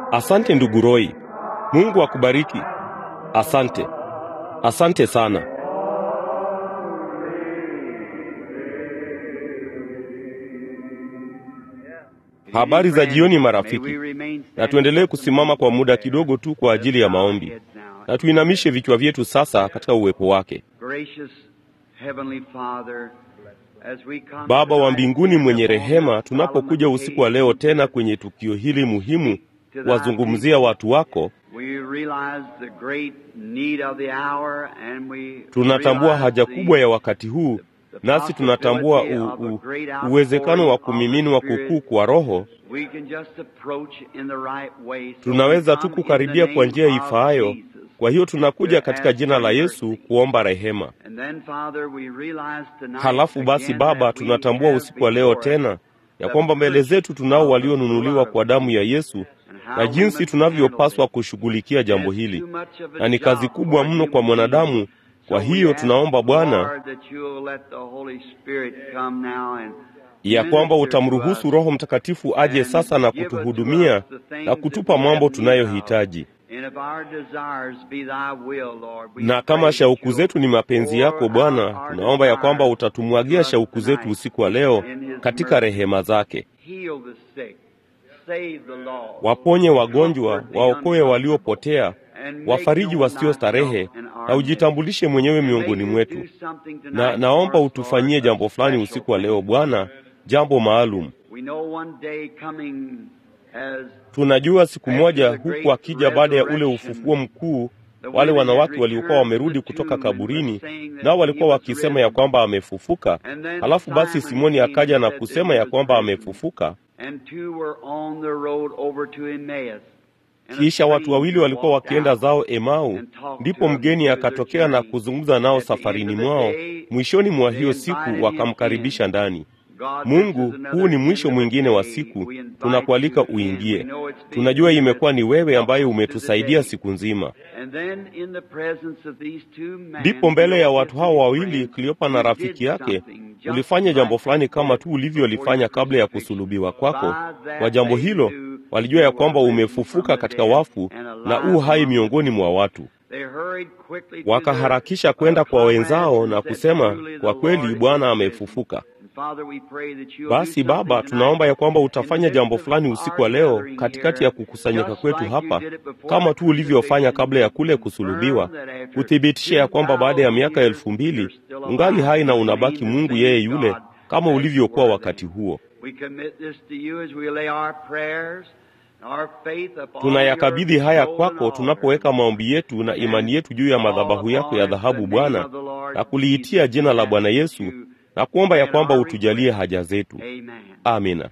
Asante ndugu Roy, Mungu akubariki. Asante, asante sana. Habari za jioni marafiki, na tuendelee kusimama kwa muda kidogo tu kwa ajili ya maombi, na tuinamishe vichwa vyetu sasa katika uwepo wake. Baba wa mbinguni mwenye rehema, tunapokuja usiku wa leo tena kwenye tukio hili muhimu kuwazungumzia watu wako, tunatambua haja kubwa ya wakati huu, nasi tunatambua u, u, uwezekano wa kumiminwa kukuu kwa Roho. Tunaweza tu kukaribia kwa njia ifaayo. Kwa hiyo tunakuja katika jina la Yesu kuomba rehema. Halafu basi, Baba, tunatambua usiku wa leo tena ya kwamba mbele zetu tunao walionunuliwa kwa damu ya Yesu na jinsi tunavyopaswa kushughulikia jambo hili, na ni kazi kubwa mno kwa mwanadamu. Kwa hiyo tunaomba Bwana ya kwamba utamruhusu Roho Mtakatifu aje sasa na kutuhudumia na kutupa mambo tunayohitaji na kama shauku zetu ni mapenzi yako Bwana, tunaomba ya kwamba utatumwagia shauku zetu usiku wa leo katika rehema zake. Waponye wagonjwa, waokoe waliopotea, wafariji wasio starehe, na ujitambulishe mwenyewe miongoni mwetu. Na naomba utufanyie jambo fulani usiku wa leo Bwana, jambo maalum. Tunajua siku moja huku akija baada ya ule ufufuo mkuu, wale wanawake waliokuwa wamerudi kutoka kaburini, nao walikuwa wakisema ya kwamba amefufuka. Halafu basi Simoni akaja na kusema ya kwamba amefufuka. Kisha watu wawili walikuwa wakienda zao Emau, ndipo mgeni akatokea na kuzungumza nao safarini mwao. Mwishoni mwa hiyo siku wakamkaribisha ndani. Mungu, huu ni mwisho mwingine wa siku, tunakualika uingie. Tunajua imekuwa ni wewe ambaye umetusaidia siku nzima. Ndipo mbele ya watu hao wawili, Kleopa na rafiki yake, ulifanya jambo fulani kama tu ulivyolifanya kabla ya kusulubiwa kwako. Kwa jambo hilo walijua ya kwamba umefufuka katika wafu na u hai miongoni mwa watu. Wakaharakisha kwenda kwa wenzao na kusema, kwa kweli Bwana amefufuka. Basi Baba, tunaomba ya kwamba utafanya jambo fulani usiku wa leo katikati ya kukusanyika kwetu hapa, kama tu ulivyofanya kabla ya kule kusulubiwa, kuthibitisha ya kwamba baada ya miaka elfu mbili ungali hai na unabaki Mungu yeye yule kama ulivyokuwa wakati huo. Tunayakabidhi haya kwako tunapoweka maombi yetu na imani yetu juu ya madhabahu yako ya dhahabu, Bwana, na kuliitia jina la Bwana Yesu na kuomba ya kwamba utujalie haja zetu. Amina.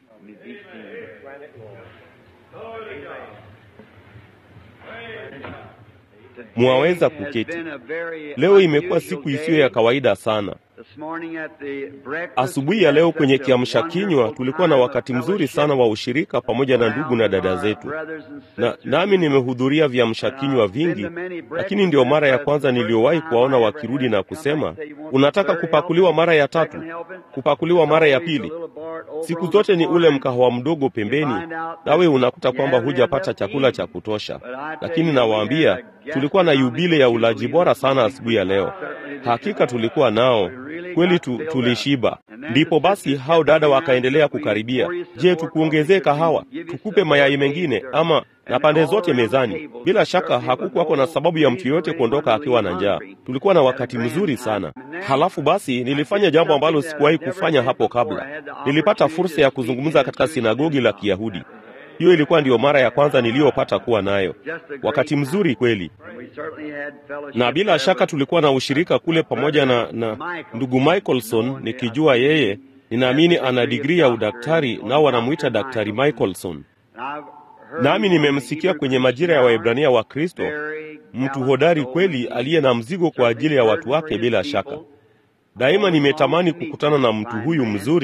Mwaweza kuketi. Leo imekuwa siku isiyo ya kawaida sana. Asubuhi ya leo kwenye kiamsha kinywa tulikuwa na wakati mzuri sana wa ushirika pamoja na ndugu na dada zetu, na nami nimehudhuria viamsha kinywa vingi, lakini ndio mara ya kwanza niliyowahi kuwaona wakirudi na kusema, unataka kupakuliwa mara ya tatu, kupakuliwa mara ya pili. Siku zote ni ule mkahawa mdogo pembeni, nawe unakuta kwamba hujapata chakula cha kutosha. Lakini nawaambia, tulikuwa na yubile ya ulaji bora sana asubuhi ya leo. Hakika tulikuwa nao kweli tu, tulishiba. Ndipo basi hao dada wakaendelea kukaribia. Je, tukuongezee kahawa, tukupe mayai mengine, ama na pande zote mezani? Bila shaka hakukuwako na sababu ya mtu yoyote kuondoka akiwa na njaa. Tulikuwa na wakati mzuri sana. Halafu basi nilifanya jambo ambalo sikuwahi kufanya hapo kabla. Nilipata fursa ya kuzungumza katika sinagogi la Kiyahudi. Hiyo ilikuwa ndiyo mara ya kwanza niliyopata kuwa nayo. Wakati mzuri kweli, na bila shaka tulikuwa na ushirika kule pamoja na, na ndugu Michaelson, nikijua yeye, ninaamini ana digrii ya udaktari, nao wanamwita Daktari Michaelson. Nami nimemsikia kwenye majira ya Waebrania wa Kristo, mtu hodari kweli, aliye na mzigo kwa ajili ya watu wake. Bila shaka daima nimetamani kukutana na mtu huyu mzuri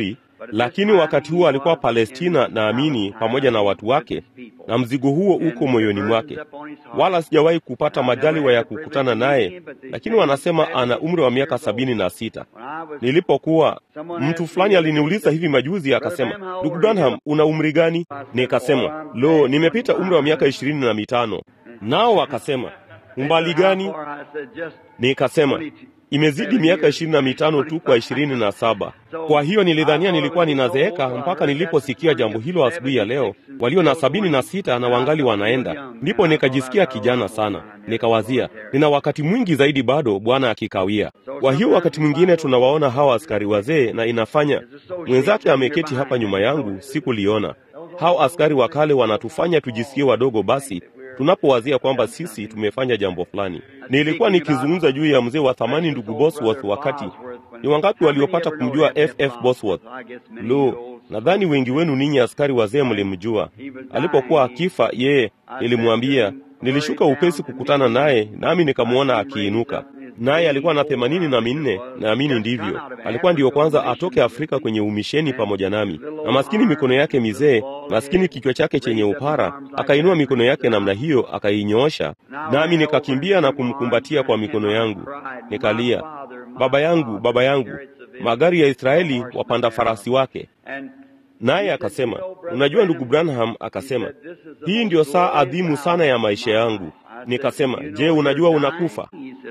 lakini wakati huo alikuwa Palestina, naamini pamoja na watu wake, na mzigo huo uko moyoni mwake. Wala sijawahi kupata majaliwa ya kukutana naye, lakini wanasema ana umri wa miaka sabini na sita. Nilipokuwa mtu fulani aliniuliza hivi majuzi, akasema, ndugu Branham, una umri gani? Nikasema, lo, nimepita umri wa miaka ishirini na mitano. Nao wakasema, umbali gani? Nikasema, imezidi miaka ishirini na mitano tu kwa ishirini na saba. Kwa hiyo nilidhania nilikuwa ninazeeka mpaka niliposikia jambo hilo asubuhi ya leo, walio na sabini na sita na wangali wanaenda. Ndipo nikajisikia kijana sana, nikawazia nina wakati mwingi zaidi bado, Bwana akikawia. Kwa hiyo wakati mwingine tunawaona hawa askari wazee, na inafanya mwenzake ameketi hapa nyuma yangu, sikuliona. Hao askari wa kale wanatufanya tujisikie wadogo basi tunapowazia kwamba sisi tumefanya jambo fulani. Nilikuwa nikizungumza juu ya mzee wa thamani ndugu Bosworth. Wakati ni wangapi waliopata kumjua FF Bosworth? Lo, nadhani wengi wenu ninyi askari wazee mlimjua. Alipokuwa akifa, yeye nilimwambia, nilishuka upesi kukutana naye, nami nikamwona akiinuka naye alikuwa na themanini na minne, naamini ndivyo. Alikuwa ndiyo kwanza atoke Afrika kwenye umisheni pamoja nami, na maskini mikono yake mizee, maskini kichwa chake chenye upara, akainua mikono yake namna hiyo, akainyoosha, nami nikakimbia na kumkumbatia kwa mikono yangu, nikalia, baba yangu, baba yangu, magari ya Israeli wapanda farasi wake. Naye akasema, unajua ndugu Branham, akasema hii ndiyo saa adhimu sana ya maisha yangu. Nikasema, je, unajua unakufa?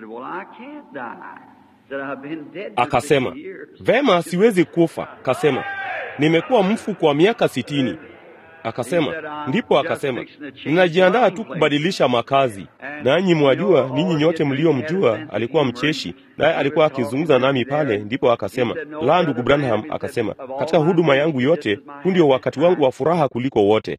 Akasema, vema, siwezi kufa. Akasema, nimekuwa mfu kwa miaka sitini. Akasema, ndipo akasema, ninajiandaa tu kubadilisha makazi. Nanyi mwajua, ninyi nyote mliomjua, alikuwa mcheshi, naye alikuwa akizungumza nami pale. Ndipo akasema, la, ndugu Branham, akasema, katika huduma yangu yote, huu ndio wakati wangu wa furaha kuliko wote.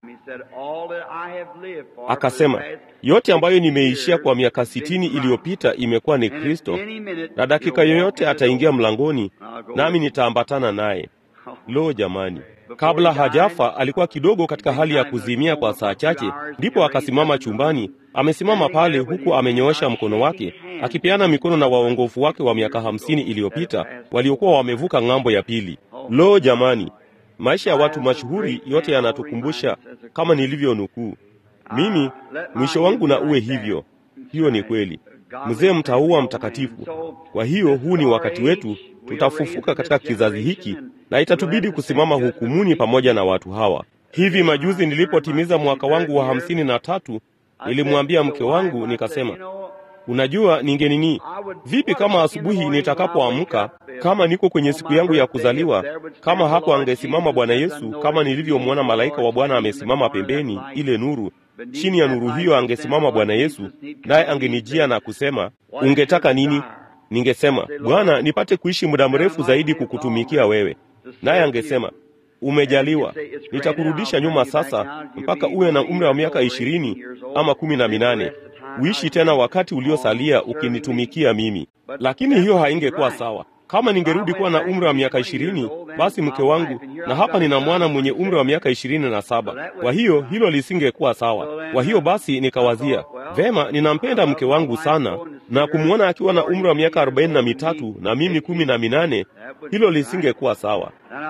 Akasema, yote ambayo nimeishia kwa miaka sitini iliyopita imekuwa ni Kristo, na dakika yoyote ataingia mlangoni, nami nitaambatana naye. Lo, jamani! Kabla hajafa alikuwa kidogo katika hali ya kuzimia kwa saa chache, ndipo akasimama chumbani. Amesimama pale huku amenyoosha mkono wake akipeana mikono na waongofu wake wa miaka hamsini iliyopita waliokuwa wamevuka ng'ambo ya pili. Lo, jamani! Maisha ya watu mashuhuri yote yanatukumbusha kama nilivyonukuu mimi, mwisho wangu na uwe hivyo. Hiyo ni kweli, mzee mtaua mtakatifu. Kwa hiyo huu ni wakati wetu, tutafufuka katika kizazi hiki na itatubidi kusimama hukumuni pamoja na watu hawa. Hivi majuzi nilipotimiza mwaka wangu wa hamsini na tatu, nilimwambia mke wangu nikasema, unajua, ningenini vipi kama asubuhi nitakapoamka, kama niko kwenye siku yangu ya kuzaliwa, kama hapo angesimama Bwana Yesu, kama nilivyomwona malaika wa Bwana amesimama pembeni, ile nuru chini ya nuru hiyo angesimama Bwana Yesu, naye angenijia na kusema, ungetaka nini? Ningesema, Bwana, nipate kuishi muda mrefu zaidi kukutumikia wewe. Naye angesema, umejaliwa, nitakurudisha nyuma sasa mpaka uwe na umri wa miaka ishirini ama kumi na minane uishi tena wakati uliosalia ukinitumikia mimi. Lakini hiyo haingekuwa sawa. Kama ningerudi kuwa na umri wa miaka ishirini, basi mke wangu, na hapa nina mwana mwenye umri wa miaka ishirini na saba. Kwa hiyo hilo lisingekuwa sawa. Kwa hiyo basi nikawazia vema, ninampenda mke wangu sana, na kumwona akiwa na umri wa miaka arobaini na mitatu na mimi kumi na minane, hilo lisingekuwa sawa.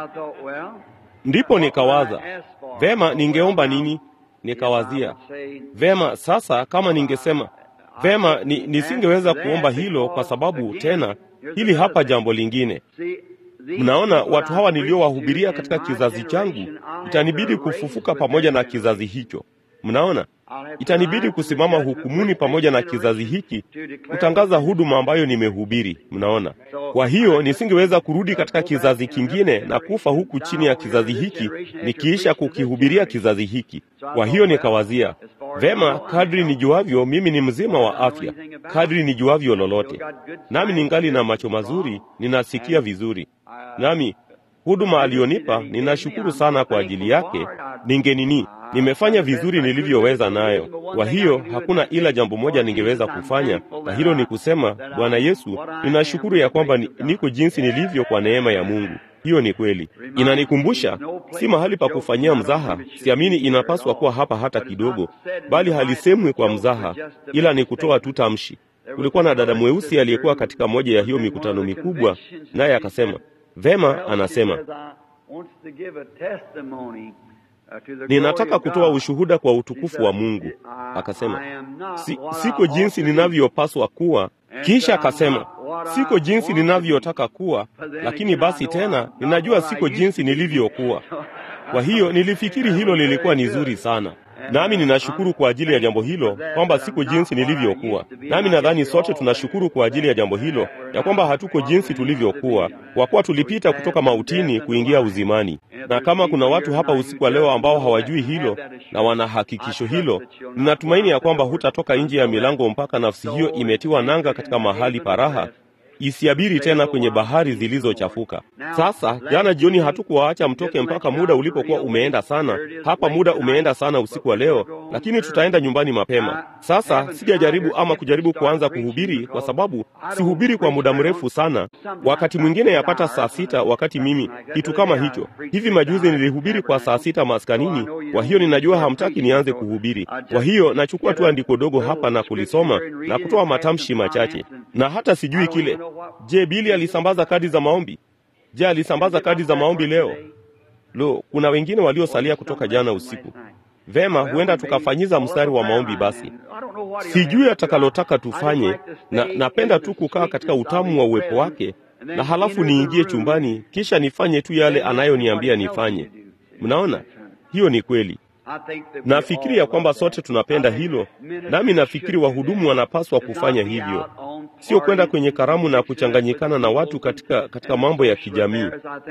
Ndipo nikawaza vema, ningeomba nini? Nikawazia vema, sasa kama ningesema vema, ni, nisingeweza kuomba hilo kwa sababu tena hili hapa jambo lingine. Mnaona, watu hawa niliowahubiria katika kizazi changu, itanibidi kufufuka pamoja na kizazi hicho. Mnaona, itanibidi kusimama hukumuni pamoja na kizazi hiki, kutangaza huduma ambayo nimehubiri. Mnaona, kwa hiyo nisingeweza kurudi katika kizazi kingine na kufa huku chini ya kizazi hiki, nikiisha kukihubiria kizazi hiki. Kwa hiyo nikawazia vema, kadri nijuavyo, mimi ni mzima wa afya, kadri nijuavyo lolote, nami ningali na macho mazuri, ninasikia vizuri, nami huduma aliyonipa ninashukuru sana kwa ajili yake. Ningenini, nimefanya vizuri nilivyoweza nayo. Kwa hiyo hakuna ila jambo moja ningeweza kufanya, na hilo ni kusema, Bwana Yesu, ninashukuru ya kwamba ni, niko jinsi nilivyo kwa neema ya Mungu. Hiyo ni kweli. Inanikumbusha si mahali pa kufanyia mzaha. Siamini inapaswa kuwa hapa hata kidogo, bali halisemwi kwa mzaha, ila ni kutoa tu tamshi. Kulikuwa na dada mweusi aliyekuwa katika moja ya hiyo mikutano mikubwa, naye akasema Vema, anasema ninataka kutoa ushuhuda kwa utukufu wa Mungu. Akasema, si, siko jinsi ninavyopaswa kuwa. Kisha akasema, siko jinsi ninavyotaka kuwa, lakini basi tena ninajua siko jinsi nilivyokuwa. Kwa hiyo nilifikiri hilo lilikuwa ni zuri sana, nami ninashukuru kwa ajili ya jambo hilo kwamba siko jinsi nilivyokuwa. Nami nadhani sote tunashukuru kwa ajili ya jambo hilo ya kwamba hatuko jinsi tulivyokuwa, kwa kuwa tulipita kutoka mautini kuingia uzimani. Na kama kuna watu hapa usiku wa leo ambao hawajui hilo na wana hakikisho hilo, ninatumaini ya kwamba hutatoka nje ya milango mpaka nafsi hiyo imetiwa nanga katika mahali paraha isiabiri tena kwenye bahari zilizochafuka. Sasa jana jioni hatukuwaacha mtoke mpaka muda ulipokuwa umeenda sana. Hapa muda umeenda sana usiku wa leo, lakini tutaenda nyumbani mapema. Sasa sijajaribu ama kujaribu kuanza kuhubiri, kwa sababu sihubiri kwa muda mrefu sana. Wakati mwingine yapata saa sita, wakati mimi kitu kama hicho. Hivi majuzi nilihubiri kwa saa sita maskanini, kwa hiyo ninajua hamtaki nianze kuhubiri. Kwa hiyo nachukua tu andiko dogo hapa na kulisoma na kutoa matamshi machache, na hata sijui kile Je, Bili alisambaza kadi za maombi? Je, alisambaza kadi za maombi leo? Lo, kuna wengine waliosalia kutoka jana usiku. Vema, huenda tukafanyiza mstari wa maombi basi. Sijui atakalotaka tufanye, na napenda tu kukaa katika utamu wa uwepo wake, na halafu niingie chumbani, kisha nifanye tu yale anayoniambia nifanye. Mnaona, hiyo ni kweli. Nafikiri ya kwamba sote tunapenda hilo, nami nafikiri wahudumu wanapaswa kufanya hivyo, sio kwenda kwenye karamu na kuchanganyikana na watu katika, katika mambo ya kijamii.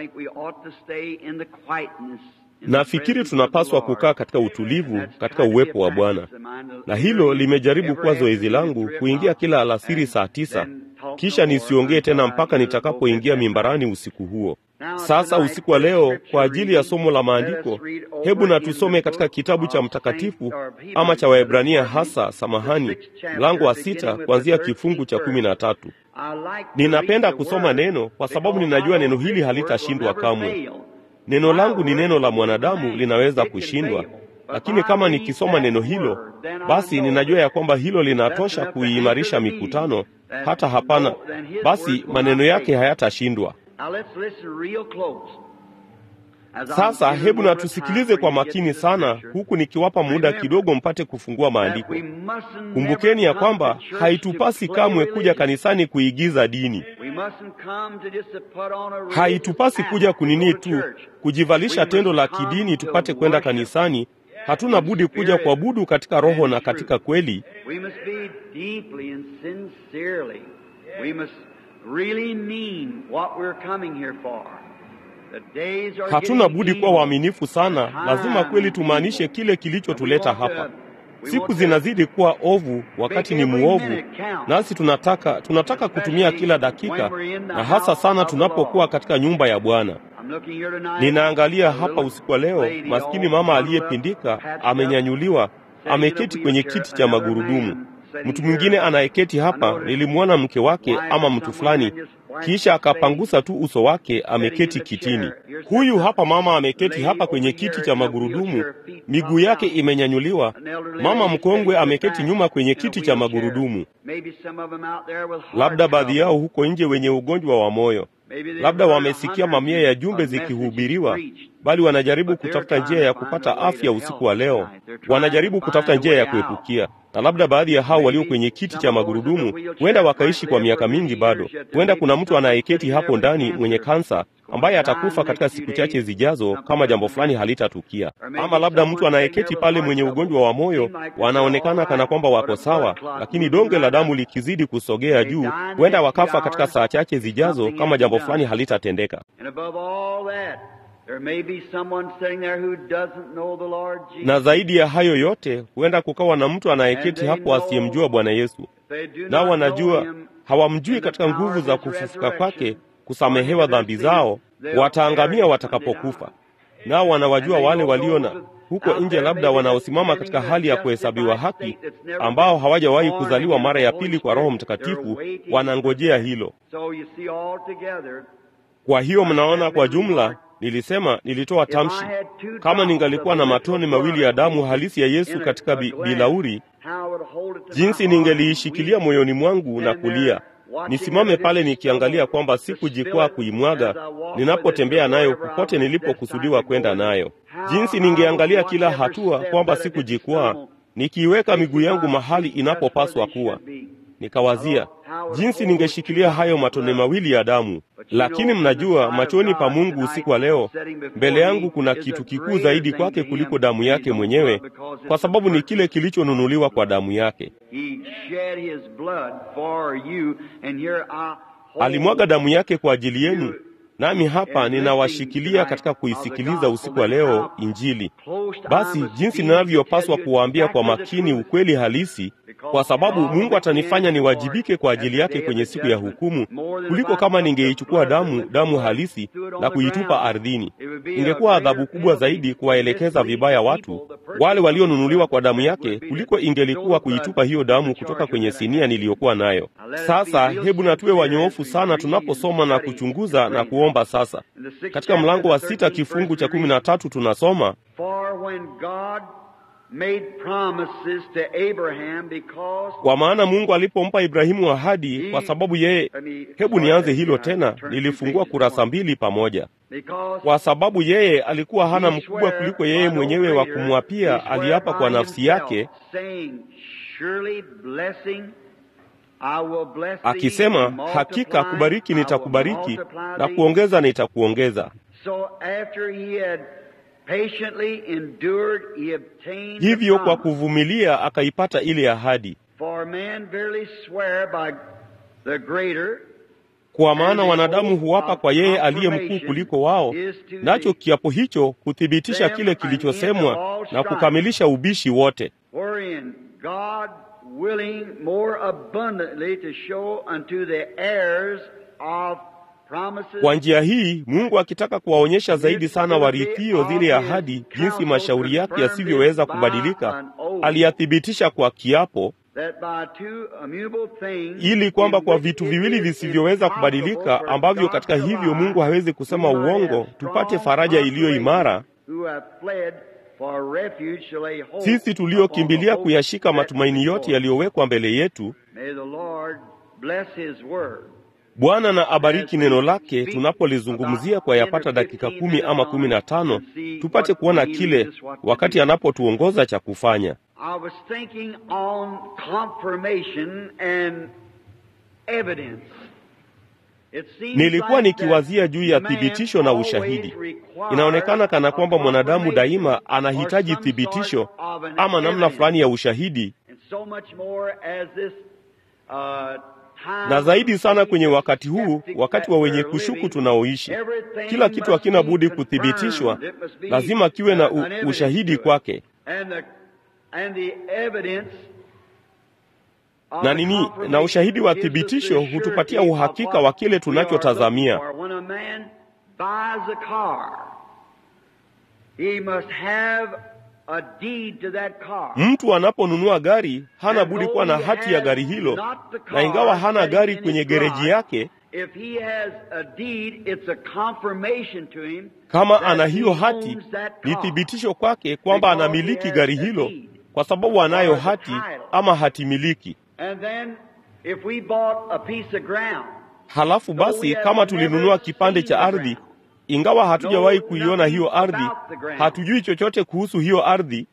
Nafikiri tunapaswa kukaa katika utulivu katika uwepo wa Bwana, na hilo limejaribu kuwa zoezi langu kuingia kila alasiri saa tisa, kisha nisiongee tena mpaka nitakapoingia mimbarani usiku huo. Sasa usiku wa leo, kwa ajili ya somo la maandiko, hebu na tusome katika kitabu cha mtakatifu ama cha Waebrania hasa, samahani, mlango wa sita kuanzia kifungu cha kumi na tatu. Ninapenda kusoma neno kwa sababu ninajua neno hili halitashindwa kamwe. Neno langu ni neno la mwanadamu, linaweza kushindwa, lakini kama nikisoma neno hilo, basi ninajua ya kwamba hilo linatosha kuiimarisha mikutano, hata hapana, basi maneno yake hayatashindwa. Sasa hebu na tusikilize kwa makini sana, huku nikiwapa muda kidogo mpate kufungua maandiko. Kumbukeni ya kwamba haitupasi kamwe kuja kanisani kuigiza dini. Haitupasi kuja kunini tu kujivalisha tendo la kidini tupate kwenda kanisani. Hatuna budi kuja kuabudu katika roho na katika kweli. Hatuna budi kuwa waaminifu sana. Lazima kweli tumaanishe kile kilichotuleta hapa. Siku zinazidi kuwa ovu, wakati ni muovu, nasi tunataka tunataka kutumia kila dakika, na hasa sana tunapokuwa katika nyumba ya Bwana. Ninaangalia hapa usiku wa leo, maskini mama aliyepindika amenyanyuliwa, ameketi kwenye kiti cha magurudumu. Mtu mwingine anayeketi hapa, nilimwona mke wake ama mtu fulani kisha akapangusa tu uso wake, ameketi kitini. Huyu hapa mama ameketi hapa kwenye kiti cha magurudumu, miguu yake imenyanyuliwa. Mama mkongwe ameketi nyuma kwenye kiti cha magurudumu. Labda baadhi yao huko nje wenye ugonjwa wa moyo, labda wamesikia mamia ya jumbe zikihubiriwa, bali wanajaribu kutafuta njia ya kupata afya usiku wa leo, wanajaribu kutafuta njia ya kuepukia na labda baadhi ya hao walio kwenye kiti cha magurudumu huenda wakaishi kwa miaka mingi bado. Huenda kuna mtu anayeketi hapo ndani mwenye kansa ambaye atakufa katika siku chache zijazo kama jambo fulani halitatukia, ama labda mtu anayeketi pale mwenye ugonjwa wa moyo, wanaonekana kana kwamba wako sawa, lakini donge la damu likizidi kusogea juu, huenda wakafa katika saa chache zijazo kama jambo fulani halitatendeka. Na zaidi ya hayo yote, huenda kukawa na mtu anayeketi hapo asiyemjua Bwana Yesu, nao wanajua hawamjui katika nguvu za kufufuka kwake, kusamehewa dhambi zao, wataangamia watakapokufa. Nao wanawajua wale walio na huko nje, labda wanaosimama katika hali ya kuhesabiwa haki, ambao hawajawahi kuzaliwa mara ya pili kwa Roho Mtakatifu, wanangojea hilo. Kwa hiyo mnaona, kwa jumla Nilisema, nilitoa tamshi, kama ningalikuwa na matone mawili ya damu halisi ya Yesu katika bi bilauri, jinsi ningeliishikilia moyoni mwangu na kulia, nisimame pale nikiangalia kwamba sikujikwaa kuimwaga ninapotembea nayo popote nilipokusudiwa kwenda nayo, jinsi ningeangalia kila hatua kwamba sikujikwaa, nikiiweka miguu yangu mahali inapopaswa kuwa. Nikawazia jinsi ningeshikilia hayo matone mawili ya damu. Lakini mnajua, machoni pa Mungu usiku wa leo, mbele yangu kuna kitu kikuu zaidi kwake kuliko damu yake mwenyewe, kwa sababu ni kile kilichonunuliwa kwa damu yake. Alimwaga damu yake kwa ajili yenu, nami hapa ninawashikilia katika kuisikiliza usiku wa leo Injili. Basi jinsi ninavyopaswa kuwaambia kwa makini ukweli halisi, kwa sababu Mungu atanifanya niwajibike kwa ajili yake kwenye siku ya hukumu, kuliko kama ningeichukua damu damu halisi na kuitupa ardhini. Ingekuwa adhabu kubwa zaidi kuwaelekeza vibaya watu wale walionunuliwa kwa damu yake, kuliko ingelikuwa kuitupa hiyo damu kutoka kwenye sinia niliyokuwa nayo. Sasa hebu na tuwe wanyoofu sana tunaposoma na kuchunguza na kuomba. Sasa katika mlango wa sita kifungu cha kumi na tatu tunasoma kwa maana Mungu alipompa Ibrahimu ahadi, kwa sababu yeye. Hebu nianze hilo tena, nilifungua kurasa mbili pamoja. Kwa sababu yeye alikuwa hana mkubwa kuliko yeye mwenyewe wa kumwapia, aliapa kwa nafsi yake akisema, hakika kubariki nitakubariki na kuongeza nitakuongeza. Hivyo kwa kuvumilia akaipata ile ahadi. Kwa maana wanadamu huwapa kwa yeye aliye mkuu kuliko wao, nacho kiapo hicho kuthibitisha kile kilichosemwa na kukamilisha ubishi wote. Kwa njia hii Mungu akitaka kuwaonyesha zaidi sana warithio zile ahadi, jinsi mashauri yake yasivyoweza kubadilika, aliyathibitisha kwa kiapo, ili kwamba kwa vitu viwili visivyoweza kubadilika, ambavyo katika hivyo Mungu hawezi kusema uongo, tupate faraja iliyo imara sisi tuliokimbilia kuyashika matumaini yote yaliyowekwa mbele yetu. Bwana na abariki neno lake tunapolizungumzia kwa yapata dakika kumi ama kumi na tano tupate kuona kile wakati anapotuongoza cha kufanya. Nilikuwa nikiwazia juu ya thibitisho na ushahidi. Inaonekana kana kwamba mwanadamu daima anahitaji thibitisho ama namna fulani ya ushahidi, na zaidi sana kwenye wakati huu, wakati wa wenye kushuku tunaoishi, kila kitu hakina budi kuthibitishwa, lazima kiwe na u, ushahidi kwake na nini? Na ushahidi wa thibitisho hutupatia uhakika wa kile tunachotazamia. Mtu anaponunua gari hana budi kuwa na hati ya gari hilo, na ingawa hana gari kwenye gereji yake, kama ana hiyo hati, ni thibitisho kwake kwamba anamiliki gari hilo, kwa sababu anayo hati ama hati miliki. Halafu basi, kama tulinunua kipande cha ardhi, ingawa hatujawahi kuiona hiyo ardhi, hatujui chochote kuhusu hiyo ardhi,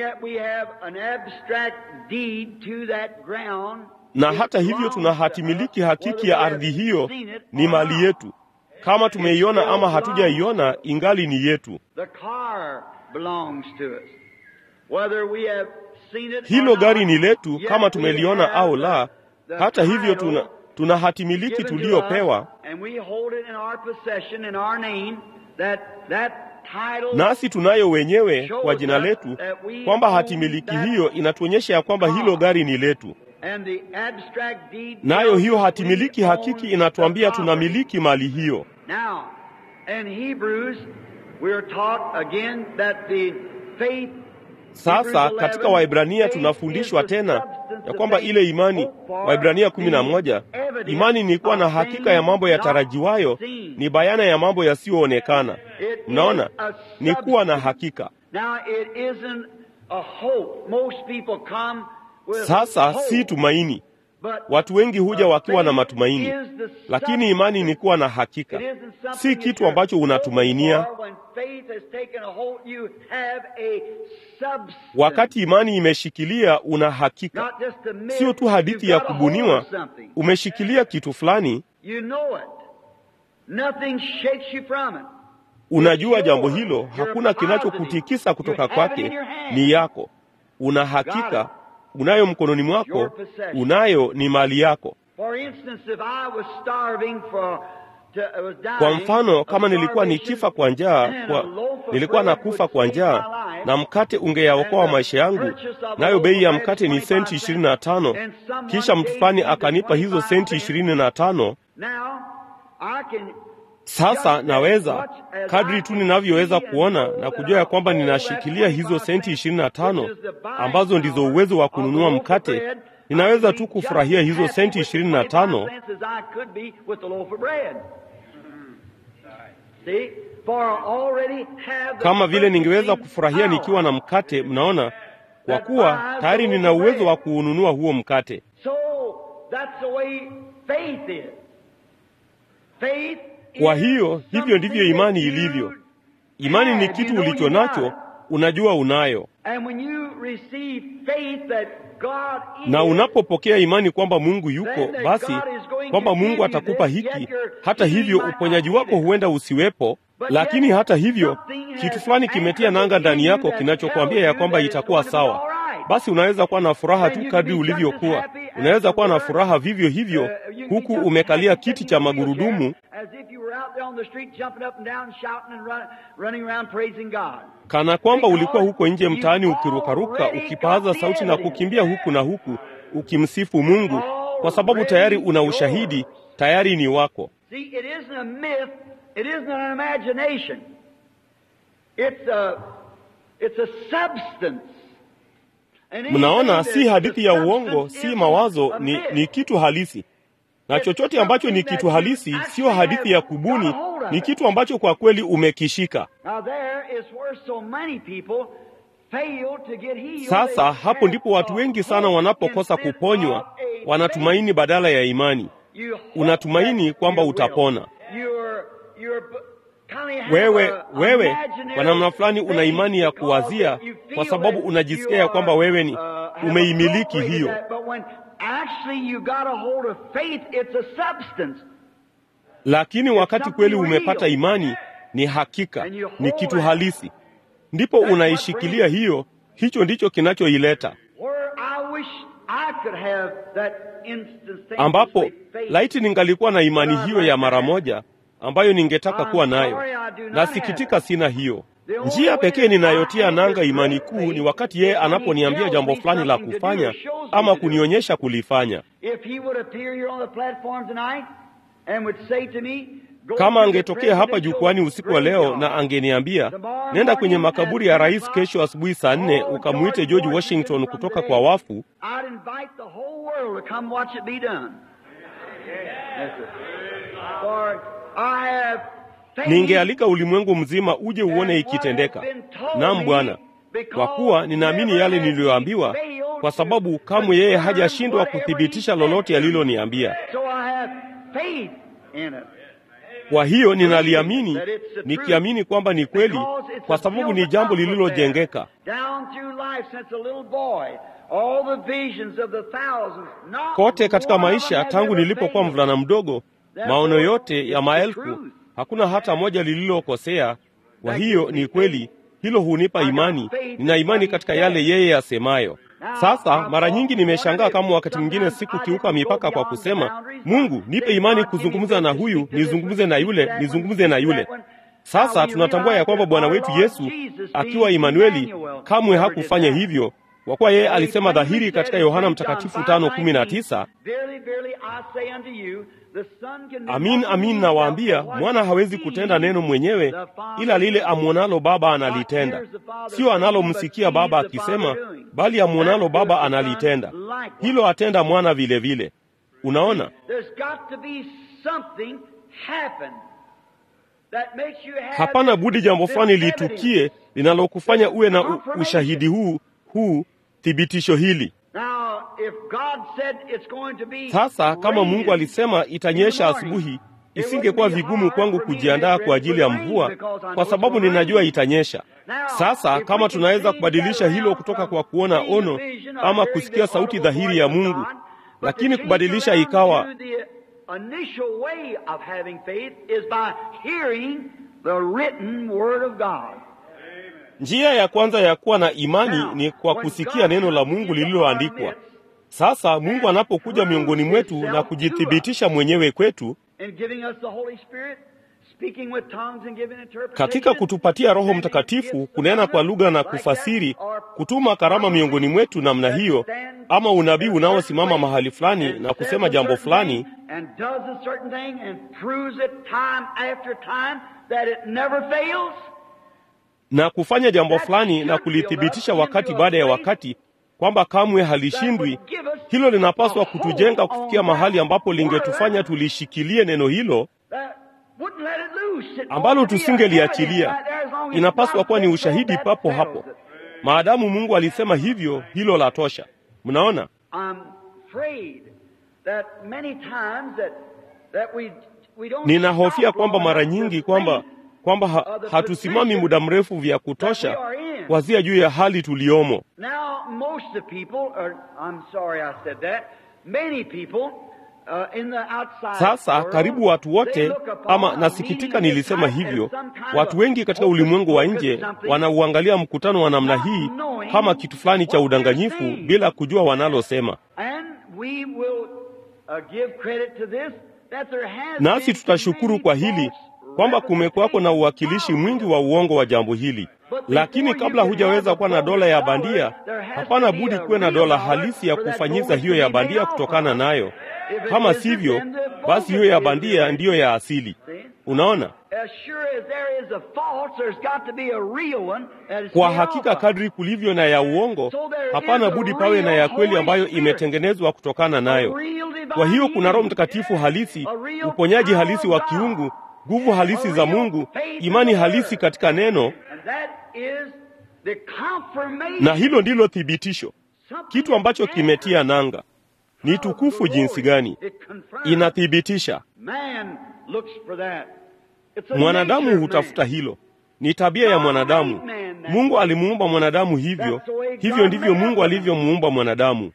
na hata hivyo tuna hati miliki hakiki ya ardhi hiyo, ni mali yetu. Kama tumeiona ama hatujaiona, ingali ni yetu. Hilo gari ni letu kama tumeliona au la. Hata hivyo tuna, tuna hati miliki tuliyopewa, nasi tunayo wenyewe kwa jina letu, kwamba hati miliki hiyo inatuonyesha ya kwamba hilo gari ni letu, nayo hiyo hati miliki hakiki inatuambia tunamiliki mali hiyo. Sasa katika Waibrania tunafundishwa tena ya kwamba ile imani, Waibrania kumi na moja, imani ni kuwa na hakika ya mambo yatarajiwayo, ni bayana ya mambo yasiyoonekana. Mnaona, ni kuwa na hakika. Sasa si tumaini. Watu wengi huja wakiwa na matumaini, lakini imani ni kuwa na hakika, si kitu ambacho unatumainia. Wakati imani imeshikilia, una hakika, sio tu hadithi ya kubuniwa. Umeshikilia kitu fulani, unajua jambo hilo, hakuna kinachokutikisa kutoka kwake, ni yako. Una hakika, unayo mkononi mwako, unayo, ni mali yako. Kwa mfano, kama nilikuwa nikifa kwa njaa, kwa nilikuwa nakufa kwa njaa na mkate ungeyaokoa maisha yangu, nayo bei ya mkate ni senti ishirini na tano, kisha mtu fulani akanipa hizo senti ishirini na tano. Sasa naweza kadri tu ninavyoweza kuona na kujua ya kwamba ninashikilia hizo senti ishirini na tano ambazo ndizo uwezo wa kununua mkate. Ninaweza tu kufurahia hizo senti ishirini na tano kama vile ningeweza kufurahia nikiwa na mkate. Mnaona, kwa kuwa tayari nina uwezo wa kuununua huo mkate. Kwa hiyo hivyo ndivyo imani ilivyo. Imani ni kitu ulicho nacho, unajua unayo, na unapopokea imani kwamba Mungu yuko, basi kwamba Mungu atakupa hiki. Hata hivyo uponyaji wako huenda usiwepo, lakini hata hivyo kitu fulani kimetia nanga ndani yako kinachokwambia ya kwamba itakuwa sawa. Basi unaweza kuwa na furaha tu kadri ulivyokuwa. Unaweza kuwa na furaha vivyo hivyo, huku umekalia kiti cha magurudumu, kana kwamba ulikuwa huko nje mtaani ukirukaruka, ukipaaza sauti na kukimbia huku na huku, ukimsifu Mungu, kwa sababu tayari una ushahidi, tayari ni wako. Mnaona, si hadithi ya uongo, si mawazo, ni, ni kitu halisi. Na chochote ambacho ni kitu halisi, sio hadithi ya kubuni, ni kitu ambacho kwa kweli umekishika. Sasa hapo ndipo watu wengi sana wanapokosa kuponywa, wanatumaini badala ya imani. Unatumaini kwamba utapona wewe wewe kwa namna fulani una imani ya kuwazia, kwa sababu unajisikia ya kwamba wewe ni umeimiliki hiyo, lakini wakati kweli umepata imani, ni hakika, ni kitu halisi, ndipo unaishikilia hiyo. Hicho ndicho kinachoileta ambapo, laiti ningalikuwa na imani hiyo ya mara moja ambayo ningetaka kuwa nayo. Nasikitika sina hiyo. Njia pekee ninayotia nanga imani kuu ni wakati yeye anaponiambia jambo fulani la kufanya ama kunionyesha kulifanya. Kama angetokea hapa jukwani usiku wa leo na angeniambia, nenda kwenye makaburi ya rais kesho asubuhi saa nne ukamwite George Washington kutoka kwa wafu, ningealika ulimwengu mzima uje uone ikitendeka. Naam Bwana, kwa kuwa ninaamini yale niliyoambiwa, kwa sababu kamwe yeye hajashindwa kuthibitisha lolote aliloniambia. Kwa hiyo ninaliamini, nikiamini kwamba ni kweli, kwa sababu ni jambo lililojengeka kote katika maisha tangu nilipokuwa mvulana mdogo. Maono yote ya maelfu, hakuna hata moja lililokosea. Kwa hiyo ni kweli, hilo hunipa imani. Nina imani katika yale yeye asemayo. Sasa mara nyingi nimeshangaa kama wakati mwingine sikukiuka mipaka kwa kusema, Mungu nipe imani kuzungumza na huyu, nizungumze na yule, nizungumze na yule. Sasa tunatambua ya kwamba Bwana wetu Yesu akiwa Imanueli kamwe hakufanya hivyo, kwa kuwa yeye alisema dhahiri katika Yohana Mtakatifu tano kumi na tisa Amin, amin nawaambia, mwana hawezi kutenda neno mwenyewe, ila lile amwonalo Baba analitenda. Sio analomsikia Baba akisema, bali amwonalo Baba analitenda. Hilo atenda mwana vile vile. Unaona, hapana budi jambo fulani litukie linalokufanya uwe na ushahidi huu huu thibitisho hili. Now, Sasa kama Mungu alisema itanyesha asubuhi, isingekuwa vigumu kwangu kujiandaa kwa ajili ya mvua, kwa sababu ninajua itanyesha. Sasa kama tunaweza kubadilisha hilo kutoka kwa kuona ono ama kusikia sauti dhahiri ya Mungu, lakini kubadilisha ikawa njia ya kwanza ya kuwa na imani ni kwa kusikia neno la Mungu lililoandikwa. Sasa Mungu anapokuja miongoni mwetu na kujithibitisha mwenyewe kwetu katika kutupatia Roho Mtakatifu, kunena kwa lugha na kufasiri, kutuma karama miongoni mwetu namna hiyo, ama unabii unaosimama mahali fulani na kusema jambo fulani na kufanya jambo fulani na kulithibitisha wakati baada ya wakati kwamba kamwe halishindwi. Hilo linapaswa kutujenga kufikia mahali ambapo lingetufanya tulishikilie neno hilo ambalo tusingeliachilia. Inapaswa kuwa ni ushahidi papo hapo. Maadamu Mungu alisema hivyo, hilo la tosha. Mnaona, ninahofia kwamba mara nyingi kwamba kwamba ha, hatusimami muda mrefu vya kutosha wazia juu ya hali tuliyomo. Sasa karibu watu wote, ama nasikitika nilisema hivyo, watu wengi katika ulimwengu wa nje wanauangalia mkutano wa namna hii kama kitu fulani cha udanganyifu bila kujua wanalosema. Nasi tutashukuru kwa hili kwamba kumekuwako na uwakilishi mwingi wa uongo wa jambo hili, lakini kabla hujaweza kuwa na dola ya bandia, hapana budi kuwe na dola halisi ya kufanyiza hiyo ya bandia kutokana nayo. Kama sivyo, basi hiyo ya bandia ndiyo ya asili. Unaona, kwa hakika kadri kulivyo na ya uongo, hapana budi pawe na ya kweli ambayo imetengenezwa kutokana nayo. Kwa hiyo kuna Roho Mtakatifu halisi, uponyaji halisi wa kiungu nguvu halisi za Mungu, imani halisi katika neno, na hilo ndilo thibitisho, kitu ambacho kimetia nanga. Ni tukufu jinsi gani! Inathibitisha. Mwanadamu hutafuta hilo, ni tabia ya mwanadamu. Mungu alimuumba mwanadamu hivyo, hivyo ndivyo Mungu alivyomuumba mwanadamu.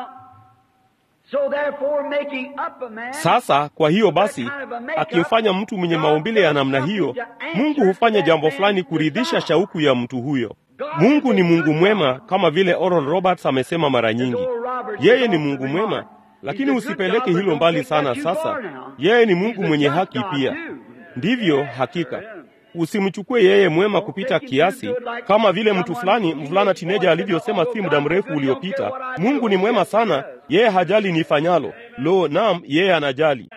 Sasa kwa hiyo basi, akimfanya mtu mwenye maumbile ya namna hiyo, Mungu hufanya jambo fulani kuridhisha shauku ya mtu huyo. Mungu ni Mungu mwema, kama vile Oral Roberts amesema mara nyingi. Yeye ni Mungu mwema, lakini usipeleke hilo mbali sana. Sasa yeye ni Mungu mwenye haki pia. Ndivyo hakika Usimchukue yeye mwema kupita kiasi, kama vile mtu fulani mvulana tineja alivyosema si muda mrefu uliopita. Mungu ni mwema sana, yeye hajali nifanyalo. Lo, naam, yeye anajali.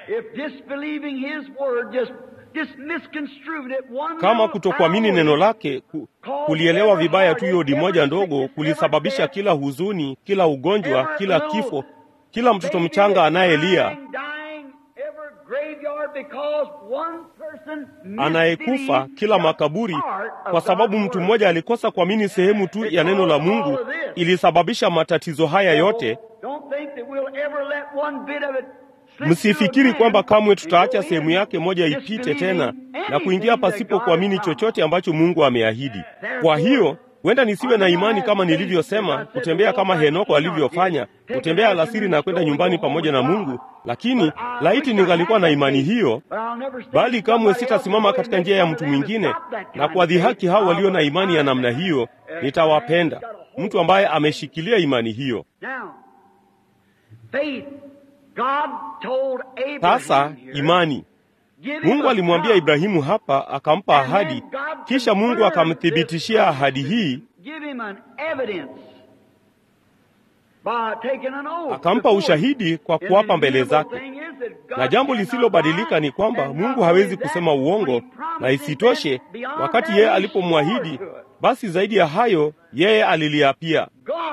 Kama kutokuamini neno lake, ku, kulielewa vibaya tu yodi moja ndogo, kulisababisha kila huzuni, kila ugonjwa, kila kifo, kila mtoto mchanga anayelia anayekufa kila makaburi, kwa sababu mtu mmoja alikosa kuamini sehemu tu ya neno la Mungu, ilisababisha matatizo haya yote. Msifikiri kwamba kamwe tutaacha sehemu yake moja ipite tena na kuingia pasipo kuamini chochote ambacho Mungu ameahidi. Kwa hiyo huenda nisiwe na imani kama nilivyosema, kutembea kama Henoko alivyofanya, kutembea alasiri na kwenda nyumbani pamoja na Mungu. Lakini laiti ningalikuwa na imani hiyo, bali kamwe sitasimama katika njia ya mtu mwingine na kuwadhihaki hao walio na imani ya namna hiyo. Nitawapenda mtu ambaye ameshikilia imani hiyo. Sasa imani Mungu alimwambia Ibrahimu hapa, akampa ahadi, kisha Mungu akamthibitishia ahadi hii, akampa ushahidi kwa kuapa mbele zake. Na jambo lisilobadilika ni kwamba Mungu hawezi kusema uongo, na isitoshe, wakati yeye alipomwahidi, basi zaidi ya hayo yeye aliliapia.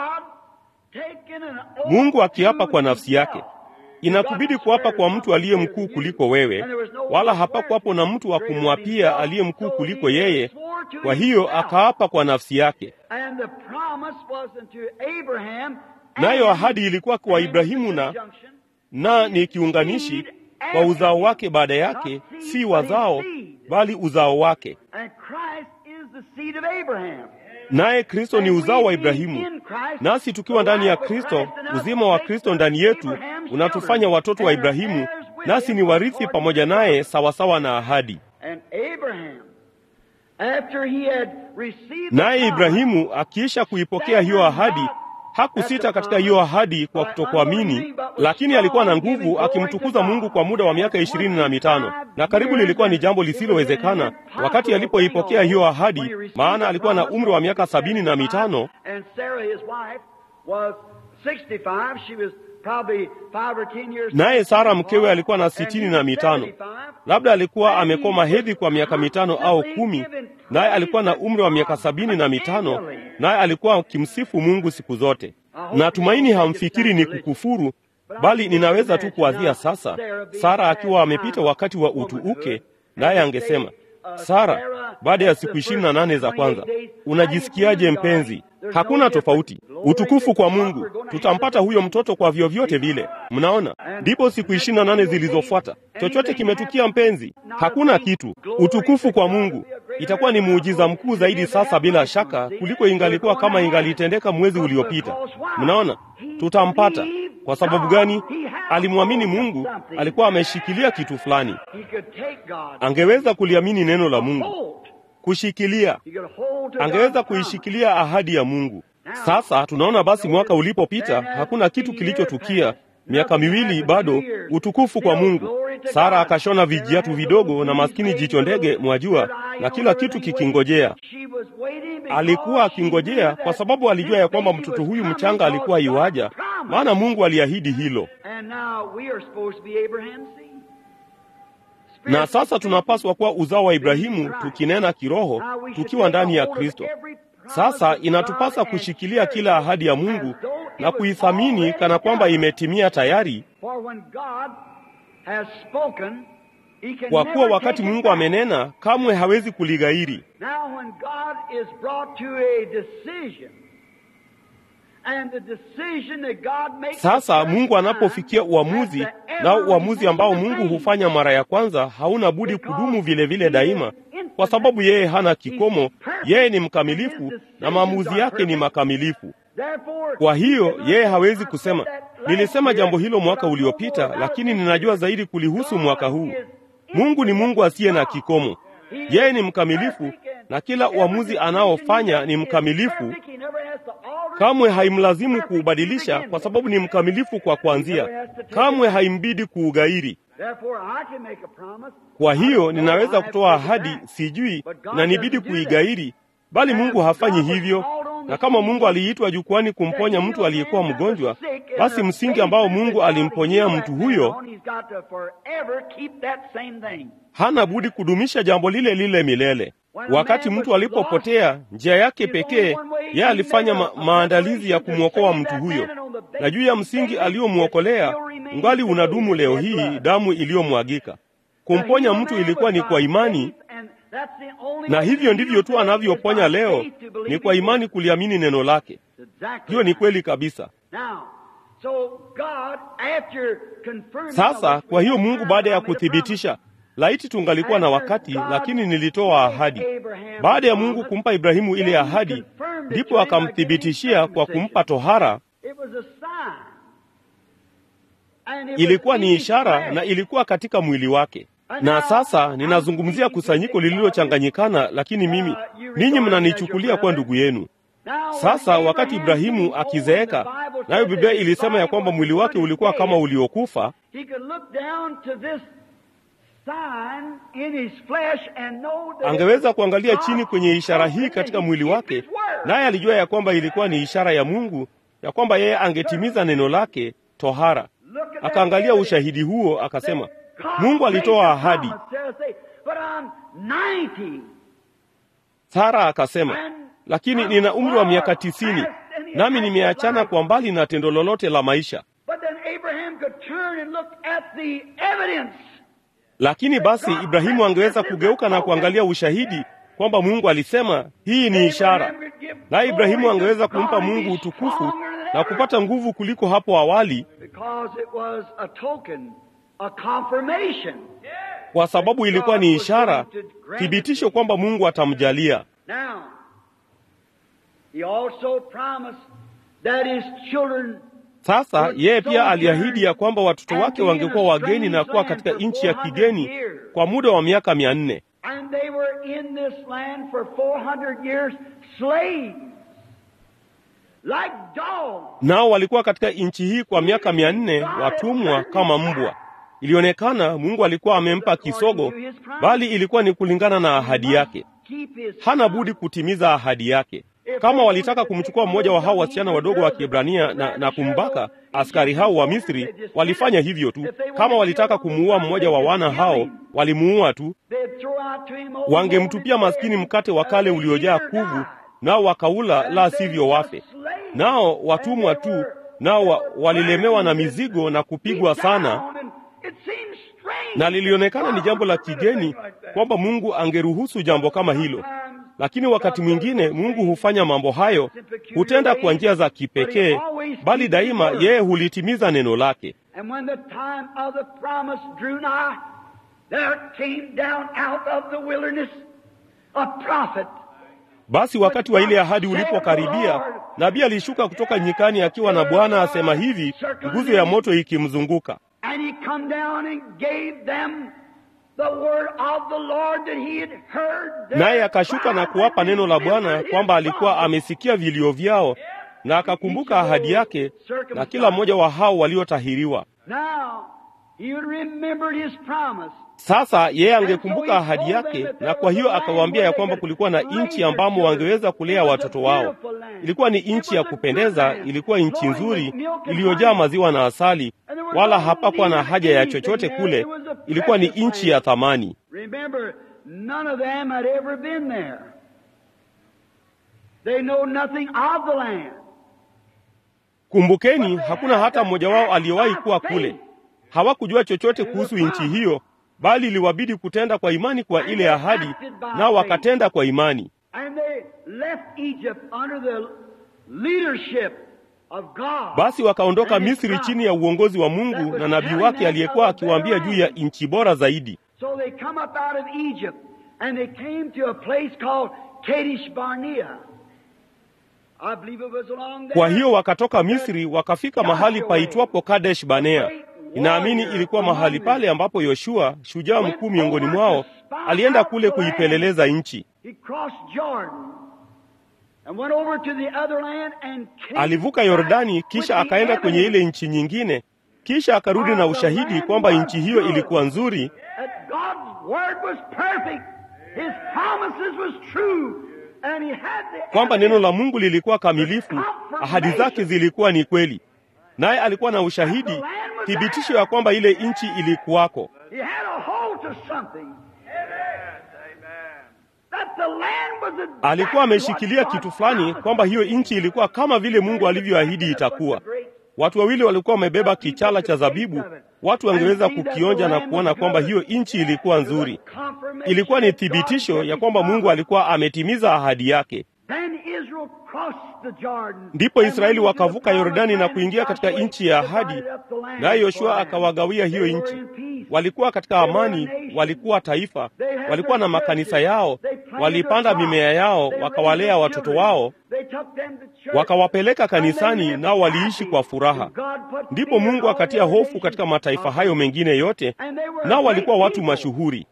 Mungu akiapa kwa nafsi yake inakubidi kuapa kwa mtu aliye mkuu kuliko wewe, wala hapakuwapo na mtu wa kumwapia aliye mkuu kuliko yeye. Kwa hiyo akaapa kwa nafsi yake, nayo ahadi ilikuwa kwa Ibrahimu na na ni kiunganishi kwa uzao wake baada yake, si wazao bali uzao wake. Naye Kristo ni uzao wa Ibrahimu, nasi tukiwa ndani ya Kristo, uzima wa Kristo ndani yetu unatufanya watoto wa Ibrahimu, nasi ni warithi pamoja naye sawasawa na ahadi. Naye Ibrahimu akiisha kuipokea hiyo ahadi hakusita katika hiyo ahadi kwa kutokuamini, lakini alikuwa na nguvu akimtukuza Mungu kwa muda wa miaka ishirini na mitano, na karibu lilikuwa ni jambo lisilowezekana wakati alipoipokea hiyo ahadi, maana alikuwa na umri wa miaka sabini na mitano naye Sara mkewe alikuwa na sitini na mitano. Labda alikuwa amekoma hedhi kwa miaka mitano au kumi, naye alikuwa na umri wa miaka sabini na mitano, naye alikuwa akimsifu Mungu siku zote. Natumaini hamfikiri ni kukufuru, bali ninaweza tu kuwazia sasa, Sara akiwa amepita wakati wa utu uke, naye angesema Sara, baada ya siku ishirini na nane za kwanza, unajisikiaje mpenzi? Hakuna tofauti. Utukufu kwa Mungu, tutampata huyo mtoto kwa vyovyote vile. Mnaona, ndipo siku ishirini na nane zilizofuata, chochote kimetukia mpenzi? Hakuna kitu. Utukufu kwa Mungu. Itakuwa ni muujiza mkuu zaidi sasa, bila shaka, kuliko ingalikuwa kama ingalitendeka mwezi uliopita. Mnaona, tutampata. Kwa sababu gani? Alimwamini Mungu, alikuwa ameshikilia kitu fulani. Angeweza kuliamini neno la Mungu, kushikilia, angeweza kuishikilia ahadi ya Mungu. Sasa tunaona basi, mwaka ulipopita, hakuna kitu kilichotukia. Miaka miwili bado, utukufu kwa Mungu. Sara akashona vijiatu vidogo na maskini jicho ndege, mwajua, na kila kitu kikingojea. Alikuwa akingojea kwa sababu alijua ya kwamba mtoto huyu mchanga alikuwa iwaja, maana Mungu aliahidi hilo. Na sasa tunapaswa kuwa uzao wa Ibrahimu, tukinena kiroho, tukiwa ndani ya Kristo. Sasa inatupasa kushikilia kila ahadi ya Mungu na kuithamini kana kwamba imetimia tayari, kwa kuwa wakati Mungu amenena, kamwe hawezi kulighairi. Sasa Mungu anapofikia uamuzi, na uamuzi ambao Mungu hufanya mara ya kwanza hauna budi kudumu vile vile daima, kwa sababu yeye hana kikomo. Yeye ni mkamilifu na maamuzi yake ni makamilifu. Kwa hiyo yeye hawezi kusema nilisema jambo hilo mwaka uliopita, lakini ninajua zaidi kulihusu mwaka huu. Mungu ni Mungu asiye na kikomo. Yeye ni mkamilifu na kila uamuzi anaofanya ni mkamilifu. Kamwe haimlazimu kuubadilisha kwa sababu ni mkamilifu kwa kuanzia. Kamwe haimbidi kuughairi. Kwa hiyo ninaweza kutoa ahadi, sijui na nibidi kuighairi, bali Mungu hafanyi hivyo. Na kama Mungu aliitwa jukwani kumponya mtu aliyekuwa mgonjwa, basi msingi ambao Mungu alimponyea mtu huyo hana budi kudumisha jambo lile lile milele. Wakati mtu alipopotea njia yake pekee, yeye alifanya ma maandalizi ya kumwokoa mtu huyo, na juu ya msingi aliyomwokolea ngali unadumu leo hii, damu iliyomwagika. Kumponya mtu ilikuwa ni kwa imani, na hivyo ndivyo tu anavyoponya leo, ni kwa imani, kuliamini neno lake. Hiyo ni kweli kabisa. Sasa kwa hiyo Mungu baada ya kuthibitisha Laiti tungalikuwa na wakati, lakini nilitoa ahadi. Baada ya Mungu kumpa Ibrahimu ile ahadi, ndipo akamthibitishia kwa kumpa tohara. Ilikuwa ni ishara na ilikuwa katika mwili wake. Na sasa ninazungumzia kusanyiko lililochanganyikana, lakini mimi ninyi mnanichukulia kuwa ndugu yenu. Sasa wakati Ibrahimu akizeeka, nayo Biblia ilisema ya kwamba mwili wake ulikuwa kama uliokufa angeweza kuangalia chini kwenye ishara hii katika mwili wake, naye alijua ya kwamba ilikuwa ni ishara ya Mungu, ya kwamba yeye angetimiza neno lake tohara. Akaangalia ushahidi huo, akasema, Mungu alitoa ahadi. Sara akasema, lakini nina umri wa miaka tisini, nami nimeachana kwa mbali na tendo lolote la maisha. Lakini basi Ibrahimu angeweza kugeuka na kuangalia ushahidi kwamba Mungu alisema hii ni ishara, naye Ibrahimu angeweza kumpa Mungu utukufu na kupata nguvu kuliko hapo awali, because it was a token, a confirmation. kwa sababu ilikuwa ni ishara, thibitisho kwamba Mungu atamjalia. Now, he also promised that his children Sasa yeye pia aliahidi ya kwamba watoto wake wangekuwa wageni na kuwa katika nchi ya kigeni kwa muda wa miaka mia nne and they were in this land for 400 years slaves, like dogs. nao walikuwa katika nchi hii kwa miaka mia nne watumwa kama mbwa. Ilionekana Mungu alikuwa amempa kisogo, bali ilikuwa ni kulingana na ahadi yake. Keep his Hana budi kutimiza ahadi yake. Kama walitaka kumchukua mmoja wa hao wasichana wadogo wa Kiebrania na, na kumbaka, askari hao wa Misri walifanya hivyo tu. Kama walitaka kumuua mmoja wa wana hao, walimuua tu. They'd throw out to him old Wangemtupia maskini mkate wa kale uliojaa kuvu, nao wakaula, la sivyo wafe. Nao watumwa tu, nao wa, walilemewa na mizigo na kupigwa sana, It seems strange na lilionekana ni jambo la kigeni kwamba Mungu angeruhusu jambo kama hilo. Lakini wakati mwingine Mungu hufanya mambo hayo, hutenda kwa njia za kipekee, bali daima yeye hulitimiza neno lake. And when the time of the promise drew nigh, there came down out of the wilderness a prophet. Basi wakati wa ile ahadi ulipokaribia, nabii alishuka kutoka nyikani akiwa na Bwana asema hivi, nguzo ya moto ikimzunguka. And he come down and gave them the word of the Lord that he had heard. their Naye akashuka na cry kuwapa and neno la Bwana remembered kwamba his alikuwa promise. amesikia vilio vyao na akakumbuka ahadi yake na kila mmoja wa hao waliotahiriwa. Now, he had remembered his promise. Sasa yeye angekumbuka ahadi yake, na kwa hiyo akawaambia ya kwamba kulikuwa na nchi ambamo wangeweza kulea watoto wao. Ilikuwa ni nchi ya kupendeza, ilikuwa nchi nzuri iliyojaa maziwa na asali, wala hapakuwa na haja ya chochote kule. Ilikuwa ni nchi ya thamani. Remember, none of them had ever been there. They know nothing of the land. Kumbukeni, hakuna hata mmoja wao aliyewahi kuwa kule. Hawakujua chochote kuhusu nchi hiyo, bali iliwabidi kutenda kwa imani kwa ile ahadi, nao wakatenda kwa imani. And they left Egypt under the leadership of God. Basi wakaondoka and his Misri prophet. chini ya uongozi wa Mungu na nabii wake aliyekuwa akiwaambia juu ya nchi bora zaidi. So they come up out of Egypt and they came to a place called Kadesh Barnea. I believe it was along there. Kwa hiyo wakatoka Misri wakafika mahali paitwapo Kadesh Barnea. Ninaamini ilikuwa mahali pale ambapo Yoshua, shujaa mkuu miongoni mwao, alienda kule kuipeleleza nchi. He crossed Jordan and went over to the other land and came Alivuka Yordani, kisha with the akaenda kwenye ile evidence nchi nyingine, kisha akarudi na ushahidi kwamba nchi hiyo ilikuwa nzuri, that God's word was perfect. His promises was true. And he had the kwamba neno la Mungu lilikuwa kamilifu, ahadi zake zilikuwa ni kweli, naye alikuwa na ushahidi, thibitisho ya kwamba ile nchi ilikuwako. He had a hold to something. That the land was exactly Alikuwa ameshikilia what God kitu fulani, promised. kwamba hiyo nchi ilikuwa kama vile Mungu alivyoahidi itakuwa. Watu wawili walikuwa wamebeba kichala cha zabibu, watu wangeweza kukionja na kuona kwamba hiyo nchi ilikuwa nzuri. Ilikuwa ni thibitisho ya kwamba Mungu alikuwa ametimiza ahadi yake. Then Israel crossed the Jordan. Ndipo Israeli wakavuka Yordani na kuingia katika nchi ya ahadi, naye Yoshua akawagawia hiyo nchi. Walikuwa katika amani, walikuwa taifa, walikuwa na makanisa yao, walipanda mimea yao, wakawalea watoto wao, wakawapeleka kanisani, nao waliishi kwa furaha. Ndipo Mungu akatia hofu katika mataifa hayo mengine yote, nao walikuwa watu mashuhuri.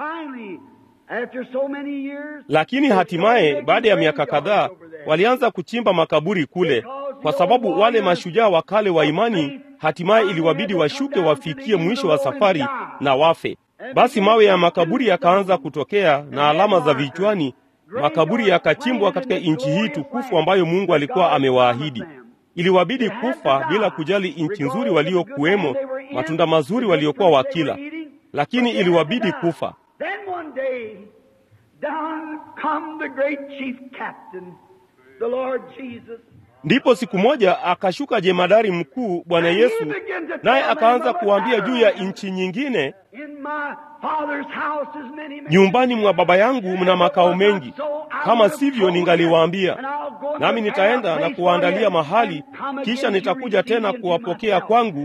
Lakini hatimaye baada ya miaka kadhaa walianza kuchimba makaburi kule, kwa sababu wale mashujaa wa kale wa imani hatimaye iliwabidi washuke wafikie mwisho wa safari na wafe. Basi mawe ya makaburi yakaanza kutokea na alama za vichwani. Makaburi yakachimbwa katika nchi hii tukufu ambayo Mungu alikuwa amewaahidi. Iliwabidi kufa bila kujali nchi nzuri waliokuwemo, matunda mazuri waliokuwa wakila, lakini iliwabidi kufa. Then one day, down come the great chief captain, the Lord Jesus. Ndipo siku moja akashuka jemadari mkuu Bwana Yesu, naye akaanza kuwaambia juu ya nchi nyingine, In my father's house is many nyumbani mwa baba yangu mna makao mengi, kama sivyo ningaliwaambia. nami nitaenda na kuwaandalia mahali, kisha nitakuja tena kuwapokea kwangu,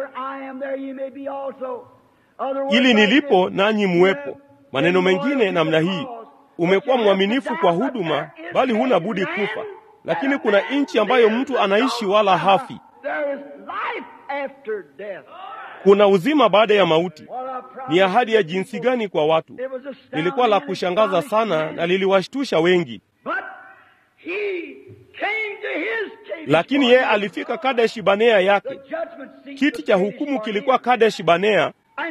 ili nilipo nanyi muwepo. Maneno mengine namna hii, umekuwa mwaminifu kwa huduma, bali huna budi kufa. Lakini kuna nchi ambayo mtu anaishi wala hafi. Kuna uzima baada ya mauti. Ni ahadi ya jinsi gani kwa watu! Lilikuwa la kushangaza sana na liliwashtusha wengi. Lakini yeye alifika Kadesh Banea yake. Kiti cha hukumu kilikuwa Kadesh Banea,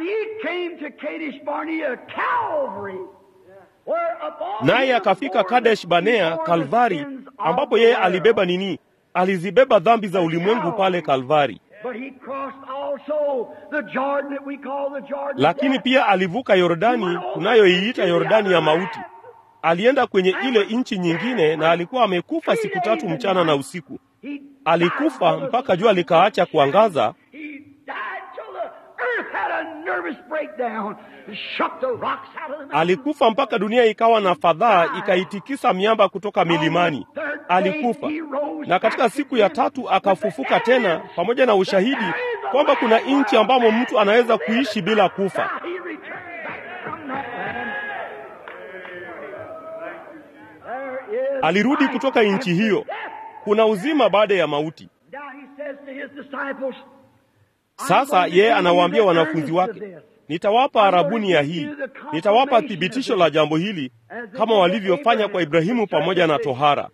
naye akafika Kadesh Banea, Kalvari, ambapo yeye alibeba nini? Alizibeba dhambi za ulimwengu pale Kalvari. Lakini pia alivuka Yordani tunayoiita Yordani ya mauti. Alienda kwenye ile nchi nyingine, na alikuwa amekufa siku tatu mchana na usiku. Alikufa mpaka jua likaacha kuangaza. Alikufa mpaka dunia ikawa na fadhaa, ikaitikisa miamba kutoka milimani. Alikufa na katika siku ya tatu akafufuka tena, pamoja na ushahidi kwamba kuna nchi ambamo mtu anaweza kuishi bila kufa. Alirudi kutoka nchi hiyo. Kuna uzima baada ya mauti. Sasa yeye anawaambia wanafunzi wake, nitawapa arabuni ya hii, nitawapa thibitisho la jambo hili kama walivyofanya kwa Ibrahimu pamoja na tohara.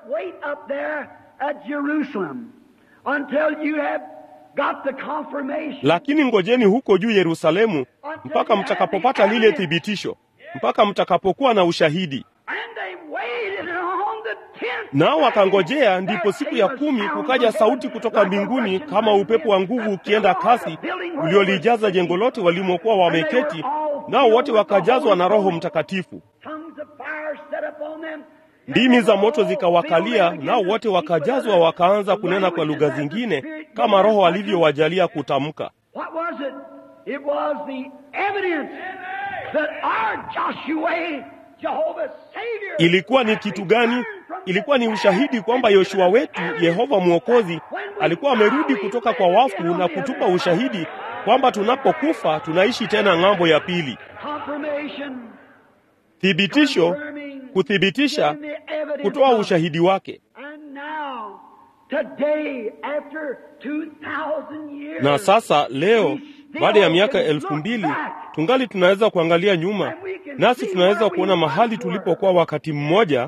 Lakini ngojeni huko juu Yerusalemu mpaka mtakapopata lile thibitisho, mpaka mtakapokuwa na ushahidi. Nao wakangojea, ndipo siku ya kumi kukaja sauti kutoka mbinguni kama upepo wa nguvu ukienda kasi, uliolijaza jengo lote walimokuwa wameketi, nao wote wakajazwa na Roho Mtakatifu. Ndimi za moto zikawakalia, nao wote wakajazwa, wakaanza kunena kwa lugha zingine kama Roho alivyowajalia kutamka. Ilikuwa ni kitu gani? Ilikuwa ni ushahidi kwamba Yoshua wetu, Yehova Mwokozi, alikuwa amerudi kutoka kwa wafu na kutupa ushahidi kwamba tunapokufa tunaishi tena ng'ambo ya pili. Thibitisho, kuthibitisha, kutoa ushahidi wake. Na sasa leo, baada ya miaka elfu mbili tungali tunaweza kuangalia nyuma, nasi tunaweza kuona mahali tulipokuwa wakati mmoja,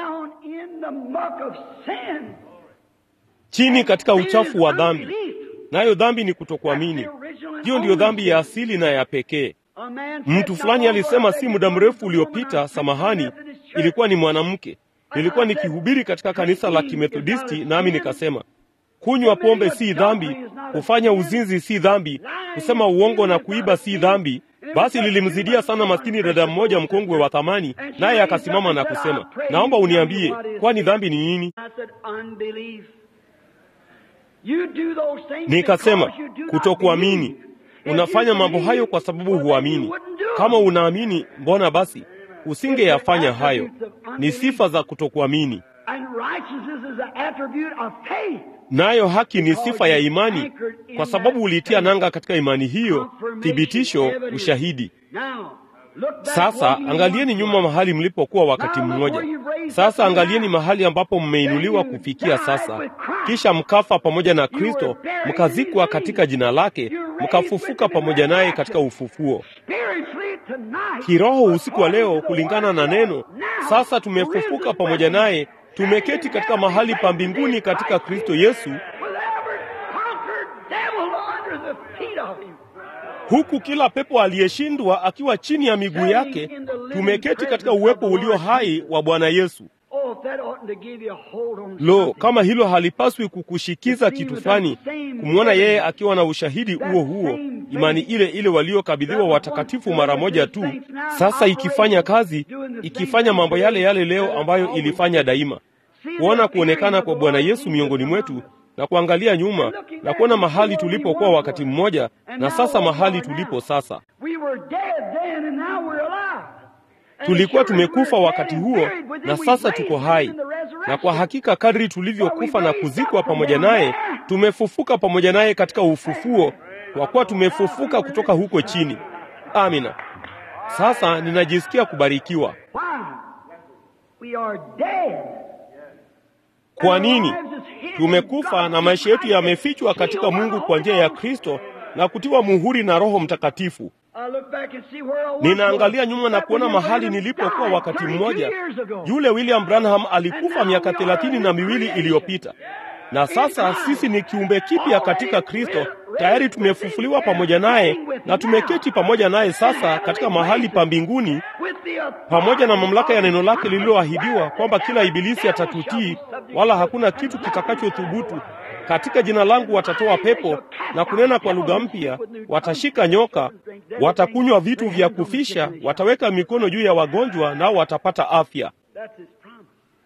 chini katika uchafu wa dhambi. Nayo dhambi ni kutokuamini. Hiyo ndiyo dhambi ya asili na ya pekee. Mtu fulani alisema si muda mrefu uliopita, samahani, ilikuwa ni mwanamke. Nilikuwa nikihubiri katika kanisa la Kimethodisti, nami nikasema kunywa pombe si dhambi, kufanya uzinzi si dhambi, kusema uongo na kuiba si dhambi. Basi lilimzidia sana maskini dada mmoja mkongwe wa thamani, naye akasimama na kusema, naomba uniambie, kwani dhambi ni nini? Nikasema, kutokuamini. Unafanya mambo hayo kwa sababu huamini. Kama unaamini, mbona basi usingeyafanya hayo? Ni sifa za kutokuamini. Nayo haki ni sifa ya imani, kwa sababu ulitia nanga katika imani hiyo, thibitisho, ushahidi. Sasa angalieni nyuma mahali mlipokuwa wakati mmoja. Sasa angalieni mahali ambapo mmeinuliwa kufikia sasa, kisha mkafa pamoja na Kristo, mkazikwa katika jina lake, mkafufuka pamoja naye katika ufufuo. Kiroho usiku wa leo, kulingana na neno, sasa tumefufuka pamoja naye, tumeketi katika mahali pa mbinguni katika Kristo Yesu, huku kila pepo aliyeshindwa akiwa chini ya miguu yake. Tumeketi katika uwepo ulio hai wa Bwana Yesu. Lo, kama hilo halipaswi kukushikiza kitu fulani, kumwona yeye akiwa na ushahidi huo huo, imani ile ile waliokabidhiwa watakatifu mara moja tu, sasa ikifanya kazi, ikifanya mambo yale yale leo ambayo ilifanya daima. Kuona kuonekana kwa Bwana Yesu miongoni mwetu na kuangalia nyuma na kuona mahali tulipokuwa wakati mmoja na sasa mahali tulipo sasa. Tulikuwa tumekufa wakati huo na sasa tuko hai, na kwa hakika kadri tulivyokufa na kuzikwa pamoja naye, tumefufuka pamoja naye katika ufufuo, kwa kuwa tumefufuka kutoka huko chini. Amina. Sasa ninajisikia kubarikiwa. Why? We are dead. Kwa nini? Tumekufa na maisha yetu yamefichwa katika Mungu kwa njia ya Kristo na kutiwa muhuri na Roho Mtakatifu. I look back and see where I was. Ninaangalia nyuma na kuona William mahali Branham nilipokuwa died wakati 32 mmoja. years ago. Yule William Branham alikufa miaka thelathini na miwili iliyopita, na sasa sisi ni kiumbe kipya katika Kristo. Tayari tumefufuliwa pamoja naye na tumeketi pamoja naye sasa katika mahali pa mbinguni With the pamoja na mamlaka ya neno lake lililoahidiwa kwamba kila ibilisi atatutii, wala hakuna kitu kitakachothubutu. Katika jina langu watatoa pepo na kunena kwa lugha mpya, watashika nyoka, watakunywa vitu vya kufisha, wataweka mikono juu ya wagonjwa, nao watapata afya. That's his promise.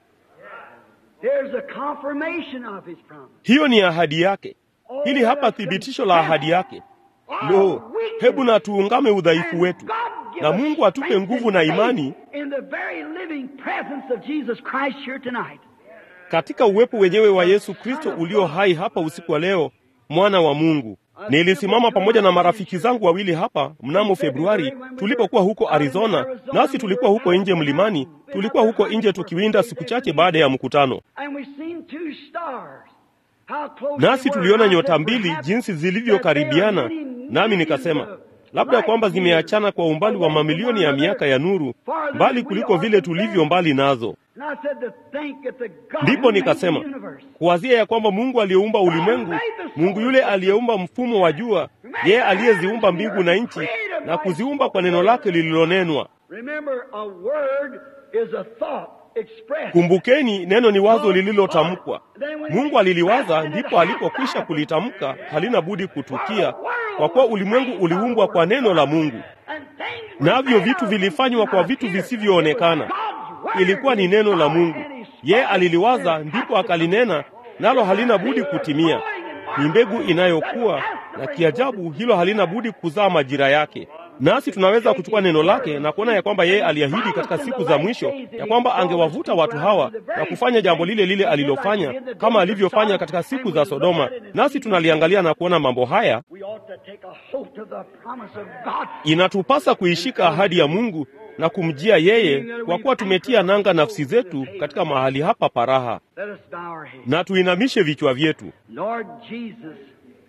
There's a confirmation of his promise. Hiyo ni ahadi yake. Hili hapa thibitisho la ahadi yake. Lo, hebu na tuungame udhaifu wetu, na Mungu atupe nguvu na imani in the very living presence of Jesus Christ here tonight. katika uwepo wenyewe wa Yesu Kristo ulio hai hapa usiku wa leo, mwana wa Mungu. Nilisimama pamoja na marafiki zangu wawili hapa mnamo Februari tulipokuwa huko Arizona, nasi tulikuwa huko nje mlimani, tulikuwa huko nje tukiwinda siku chache baada ya mkutano, And we've seen two stars. How close nasi they were. tuliona I said, nyota mbili perhaps jinsi that they zilivyokaribiana, are many nami millions nikasema of labda kwamba light zimeachana kwa umbali wa away from mamilioni ya one miaka another, ya nuru, farther mbali than we kuliko are vile from tulivyo them. mbali nazo. And I said to think that the God Ndipo who made nikasema the universe, kuwazia ya kwamba Mungu aliyeumba ulimwengu, Mungu yule aliyeumba mfumo wa jua, yeye aliyeziumba mbingu na nchi na kuziumba kwa neno lake lililonenwa. remember a word is a thought expressed. Kumbukeni, neno ni wazo lililotamkwa. Mungu aliliwaza, ndipo alipokwisha kulitamka, halina budi kutukia, kwa kuwa ulimwengu uliumbwa kwa neno la Mungu, And things were navyo made vitu out of vilifanywa things kwa not vitu here. visivyoonekana. It was God's word. Ilikuwa ni neno la Mungu, And he yeye spoke aliliwaza, it. ndipo akalinena, nalo halina budi kutimia. Ni mbegu inayokuwa na kiajabu, hilo halina budi kuzaa majira yake. Nasi tunaweza kuchukua neno lake na kuona ya kwamba yeye aliahidi katika siku za mwisho ya kwamba angewavuta watu hawa na kufanya jambo lile lile alilofanya kama alivyofanya katika siku za Sodoma. Nasi tunaliangalia na kuona mambo haya, We ought to take a hold of the promise of God. inatupasa kuishika ahadi ya Mungu na kumjia yeye, kwa kuwa tumetia nanga nafsi zetu katika mahali hapa paraha, Let us bow our heads. na tuinamishe vichwa vyetu. Lord Jesus,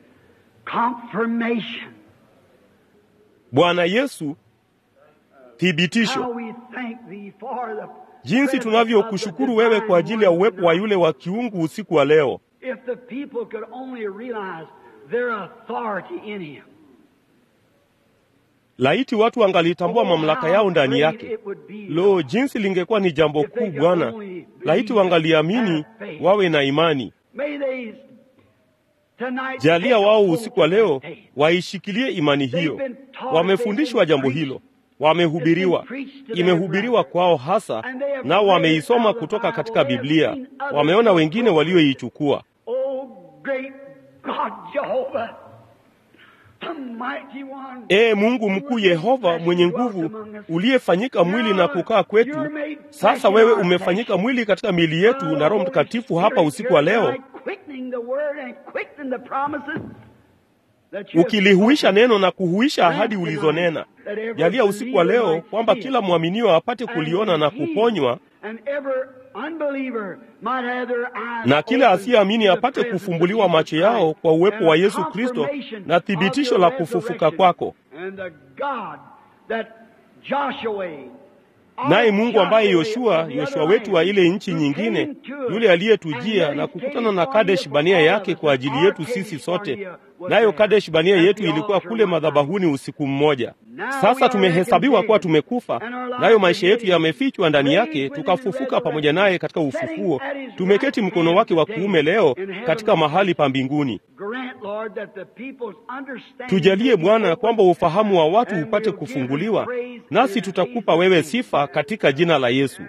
confirmation. Bwana Yesu, thibitisho How we thank thee for the jinsi tunavyokushukuru wewe kwa ajili ya uwepo wa yule wa kiungu usiku wa leo. If the people could only realize their authority in him. Laiti watu wangalitambua mamlaka yao ndani yake. Lo, jinsi lingekuwa ni jambo kuu Bwana! Laiti wangaliamini, wawe na imani. May they tonight Jalia take a wao hold usiku wa of leo faith. waishikilie imani hiyo. Wamefundishwa jambo hilo, wamehubiriwa, imehubiriwa kwao hasa, nao wameisoma kutoka katika Biblia, wameona wengine walioichukua. Oh, great God Jehovah, the mighty one. Ee Mungu mkuu Yehova mwenye nguvu, uliyefanyika mwili na kukaa kwetu, sasa wewe umefanyika mwili katika miili yetu na Roho Mtakatifu hapa usiku wa leo, ukilihuisha neno na kuhuisha ahadi ulizonena. Jalia usiku wa leo kwamba kila mwaminio apate kuliona na kuponywa, na kila asiyeamini apate kufumbuliwa macho yao kwa uwepo wa Yesu Kristo na thibitisho la kufufuka kwako. Naye Mungu ambaye Yoshua, Yoshua wetu wa ile nchi nyingine, yule aliyetujia na kukutana na Kadesh Bania yake kwa ajili yetu sisi sote, nayo Kadesh Bania yetu ilikuwa kule madhabahuni usiku mmoja. Sasa tumehesabiwa kuwa tumekufa, nayo maisha yetu yamefichwa ndani yake, tukafufuka pamoja naye katika ufufuo. Tumeketi mkono wake wa kuume leo katika mahali pa mbinguni. Tujalie Bwana kwamba ufahamu wa watu upate kufunguliwa, nasi tutakupa wewe sifa katika jina la Yesu.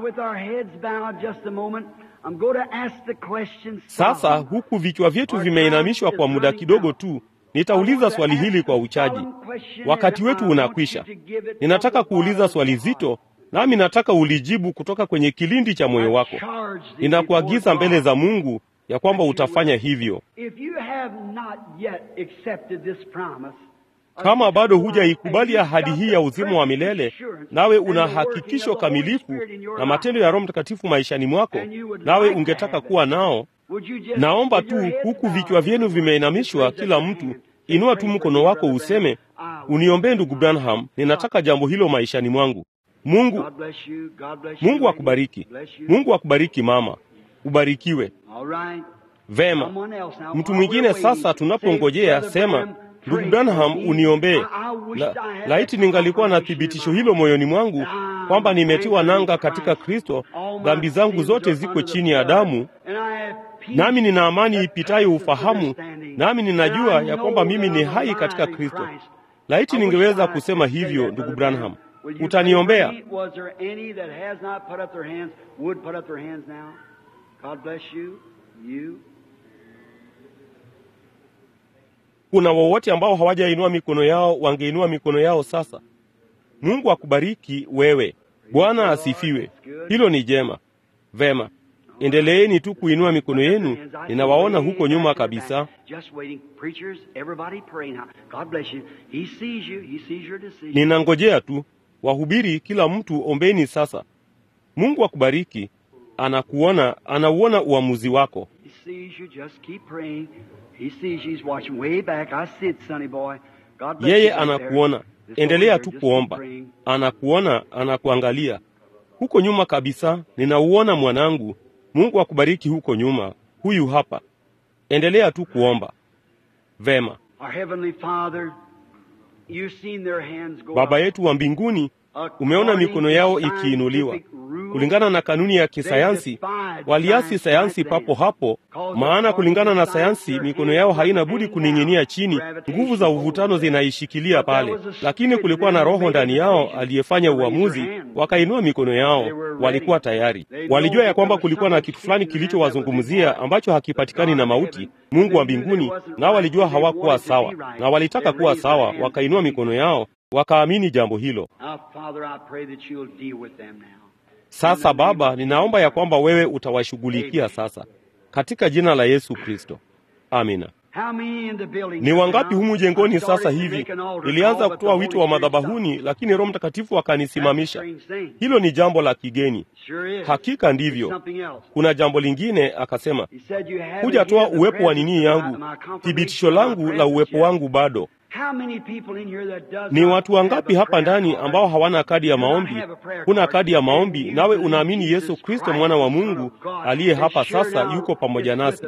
Sasa huku vichwa vyetu vimeinamishwa kwa muda kidogo tu, nitauliza swali hili kwa uchaji. Wakati wetu unakwisha. Ninataka kuuliza swali zito, nami nataka ulijibu kutoka kwenye kilindi cha moyo wako. Ninakuagiza mbele za Mungu ya kwamba utafanya hivyo. Kama bado hujaikubali ahadi hii ya uzima wa milele, nawe una hakikisho kamilifu na matendo ya Roho Mtakatifu maishani mwako, nawe ungetaka kuwa nao, naomba tu, huku vichwa vyenu vimeinamishwa, kila mtu inua tu mkono wako useme, uniombee ndugu Branham, ninataka jambo hilo maishani mwangu. Mungu, Mungu akubariki. Mungu akubariki mama, ubarikiwe. Vema, mtu mwingine sasa. Tunapongojea sema, ndugu Branham, uniombee. La, laiti ningalikuwa na thibitisho hilo moyoni mwangu kwamba nimetiwa nanga katika Kristo, dhambi zangu zote ziko chini ya damu, nami nina amani ipitayo ufahamu, nami ninajua ya kwamba mimi ni hai katika Kristo. Laiti ningeweza kusema hivyo, ndugu Branham. Utaniombea? Kuna wowote ambao hawajainua mikono yao wangeinua mikono yao sasa. Mungu akubariki wewe. Bwana asifiwe. Hilo ni jema. Vema, endeleeni tu kuinua mikono yenu. Ninawaona huko nyuma kabisa. Ninangojea tu. Wahubiri, kila mtu ombeni sasa. Mungu akubariki. Anakuona, anauona uamuzi wako. Yeye anakuona. Endelea tu kuomba. Anakuona, anakuangalia huko nyuma kabisa. Ninauona mwanangu. Mungu akubariki huko nyuma. Huyu hapa. Endelea tu kuomba. Vema. Baba yetu wa mbinguni, umeona mikono yao ikiinuliwa kulingana na kanuni ya kisayansi. Waliasi sayansi papo hapo, maana kulingana na sayansi mikono yao haina budi kuning'inia chini, nguvu za uvutano zinaishikilia pale. Lakini kulikuwa na roho ndani yao aliyefanya uamuzi, wakainua mikono yao. Walikuwa tayari, walijua ya kwamba kulikuwa na kitu fulani kilichowazungumzia ambacho hakipatikani na mauti, Mungu wa mbinguni, nao walijua hawakuwa sawa na walitaka kuwa sawa, wakainua mikono yao, wakaamini jambo hilo. Sasa Baba, ninaomba ya kwamba wewe utawashughulikia sasa katika jina la Yesu Kristo, amina. Ni wangapi humu jengoni sasa hivi? Nilianza kutoa wito wa madhabahuni, lakini Roho Mtakatifu akanisimamisha. Hilo ni jambo la kigeni. Hakika ndivyo. Kuna jambo lingine, akasema, hujatoa uwepo wa nini yangu, thibitisho langu la uwepo wangu bado ni watu wangapi hapa ndani ambao hawana kadi ya maombi? Huna kadi ya maombi, nawe unaamini Yesu Kristo mwana wa Mungu aliye hapa sasa yuko pamoja nasi.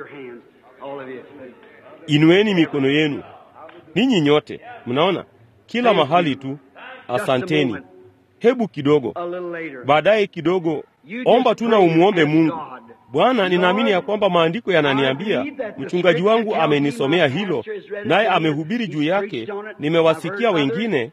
Inueni mikono yenu ninyi nyote, mnaona kila mahali tu. Asanteni. Hebu kidogo baadaye kidogo, omba tu na umwombe Mungu. Bwana, ninaamini ya kwamba maandiko yananiambia, mchungaji wangu amenisomea hilo, naye amehubiri juu yake. Nimewasikia wengine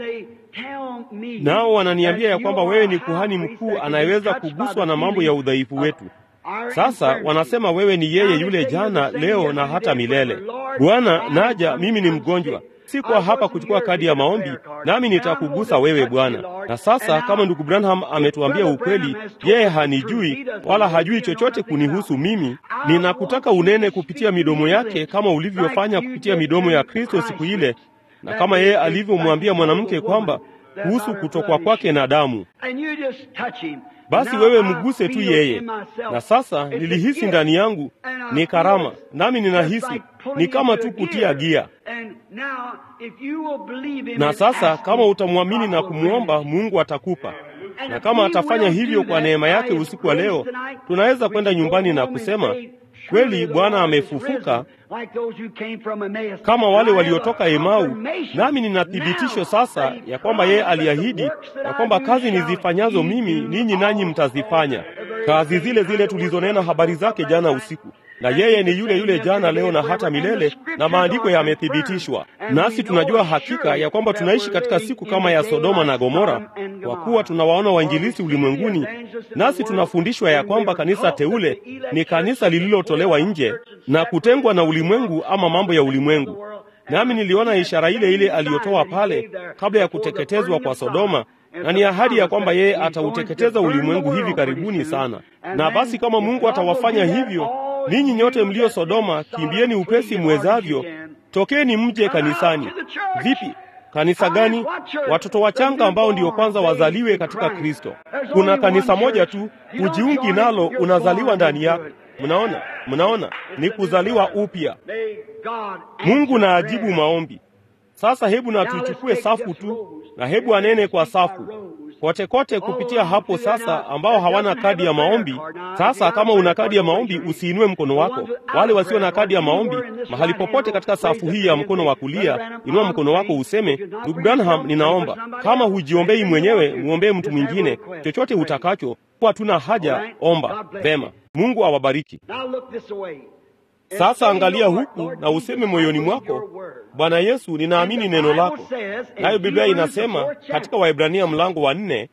nao wananiambia ya kwamba wewe ni kuhani mkuu anayeweza kuguswa na mambo ya udhaifu wetu. Sasa wanasema wewe ni yeye yule jana, leo na hata milele. Bwana, naja mimi ni mgonjwa Sikuwa hapa kuchukua kadi ya maombi, nami nitakugusa wewe Bwana. Na sasa kama ndugu Branham ametuambia ukweli, yeye hanijui wala hajui chochote kunihusu mimi, ninakutaka unene kupitia midomo yake kama ulivyofanya kupitia midomo ya Kristo siku ile, na kama yeye alivyomwambia mwanamke kwamba kuhusu kutokwa kwake na damu. Basi wewe mguse tu yeye. Na sasa nilihisi ndani yangu ni karama, nami ninahisi ni kama tu kutia gia. Na sasa kama utamwamini na kumwomba, Mungu atakupa. Na kama atafanya hivyo kwa neema yake usiku wa leo, tunaweza kwenda nyumbani na kusema kweli Bwana amefufuka, kama wale waliotoka Emau. Nami nina thibitisho sasa ya kwamba yeye aliahidi ya kwamba kazi nizifanyazo mimi ninyi nanyi mtazifanya, kazi zile zile tulizonena habari zake jana usiku. Na yeye ni yule yule jana, leo na hata milele, na maandiko yamethibitishwa. Nasi tunajua hakika ya kwamba tunaishi katika siku kama ya Sodoma na Gomora, kwa kuwa tunawaona wainjilisi ulimwenguni, nasi tunafundishwa ya kwamba kanisa teule ni kanisa lililotolewa nje na kutengwa na ulimwengu ama mambo ya ulimwengu. Nami niliona ishara ile ile aliyotoa pale kabla ya kuteketezwa kwa Sodoma, na ni ahadi ya kwamba yeye atauteketeza ulimwengu hivi karibuni sana. Na basi kama Mungu atawafanya hivyo, ninyi nyote mlio Sodoma, kimbieni upesi mwezavyo, tokeni mje kanisani. Vipi? Kanisa gani? Watoto wachanga ambao ndio kwanza wazaliwe katika Kristo. Kuna kanisa moja tu, ujiungi nalo, unazaliwa ndani yako. Mnaona, mnaona, ni kuzaliwa upya. Mungu na ajibu maombi. Sasa hebu na tuchukue safu tu, na hebu anene kwa safu kote kote kupitia hapo sasa, ambao hawana kadi ya maombi. Sasa kama una kadi ya maombi, usiinue mkono wako. Wale wasio na kadi ya maombi, mahali popote katika safu hii ya mkono wa kulia, inua mkono wako useme, ndugu Branham, ninaomba. Kama hujiombei mwenyewe, muombee mtu mwingine, chochote utakacho, kwa tuna haja, omba. Vema, Mungu awabariki. Sasa angalia huku na useme moyoni mwako, Bwana Yesu, ninaamini neno lako. Nayo Biblia inasema katika Waebrania mlango wa nne.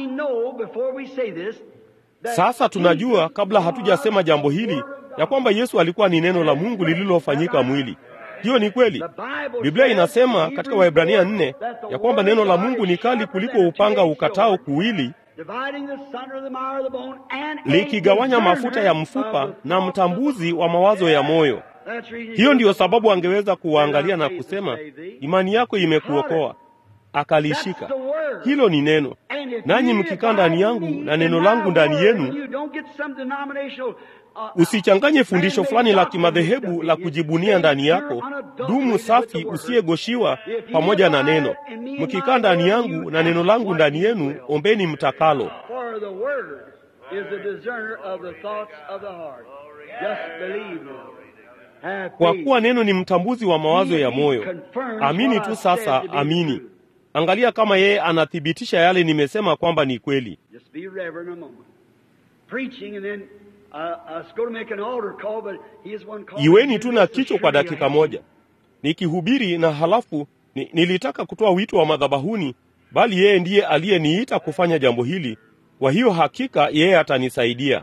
Sasa tunajua kabla hatujasema jambo hili ya kwamba Yesu alikuwa ni neno la Mungu lililofanyika mwili. Hiyo ni kweli. Biblia inasema katika Waebrania nne ya kwamba neno la Mungu ni kali kuliko upanga ukatao kuwili likigawanya mafuta ya mfupa na mtambuzi wa mawazo ya moyo. Hiyo ndiyo sababu angeweza kuwaangalia na kusema, imani yako imekuokoa, akalishika. Hilo ni neno, nanyi mkikaa ndani yangu na neno langu ndani yenu. Usichanganye fundisho fulani la kimadhehebu la kujibunia ndani yako. Dumu safi usiyegoshiwa pamoja na neno. Mkikaa ndani yangu na neno langu ndani yenu, ombeni mtakalo. Kwa kuwa neno ni mtambuzi wa mawazo ya moyo. Amini tu sasa, amini. Angalia kama yeye anathibitisha yale nimesema kwamba ni kweli. Iweni tu na kichwa kwa dakika moja, nikihubiri na halafu ni, nilitaka kutoa wito wa madhabahuni, bali yeye ndiye aliyeniita kufanya jambo hili. Kwa hiyo hakika yeye atanisaidia.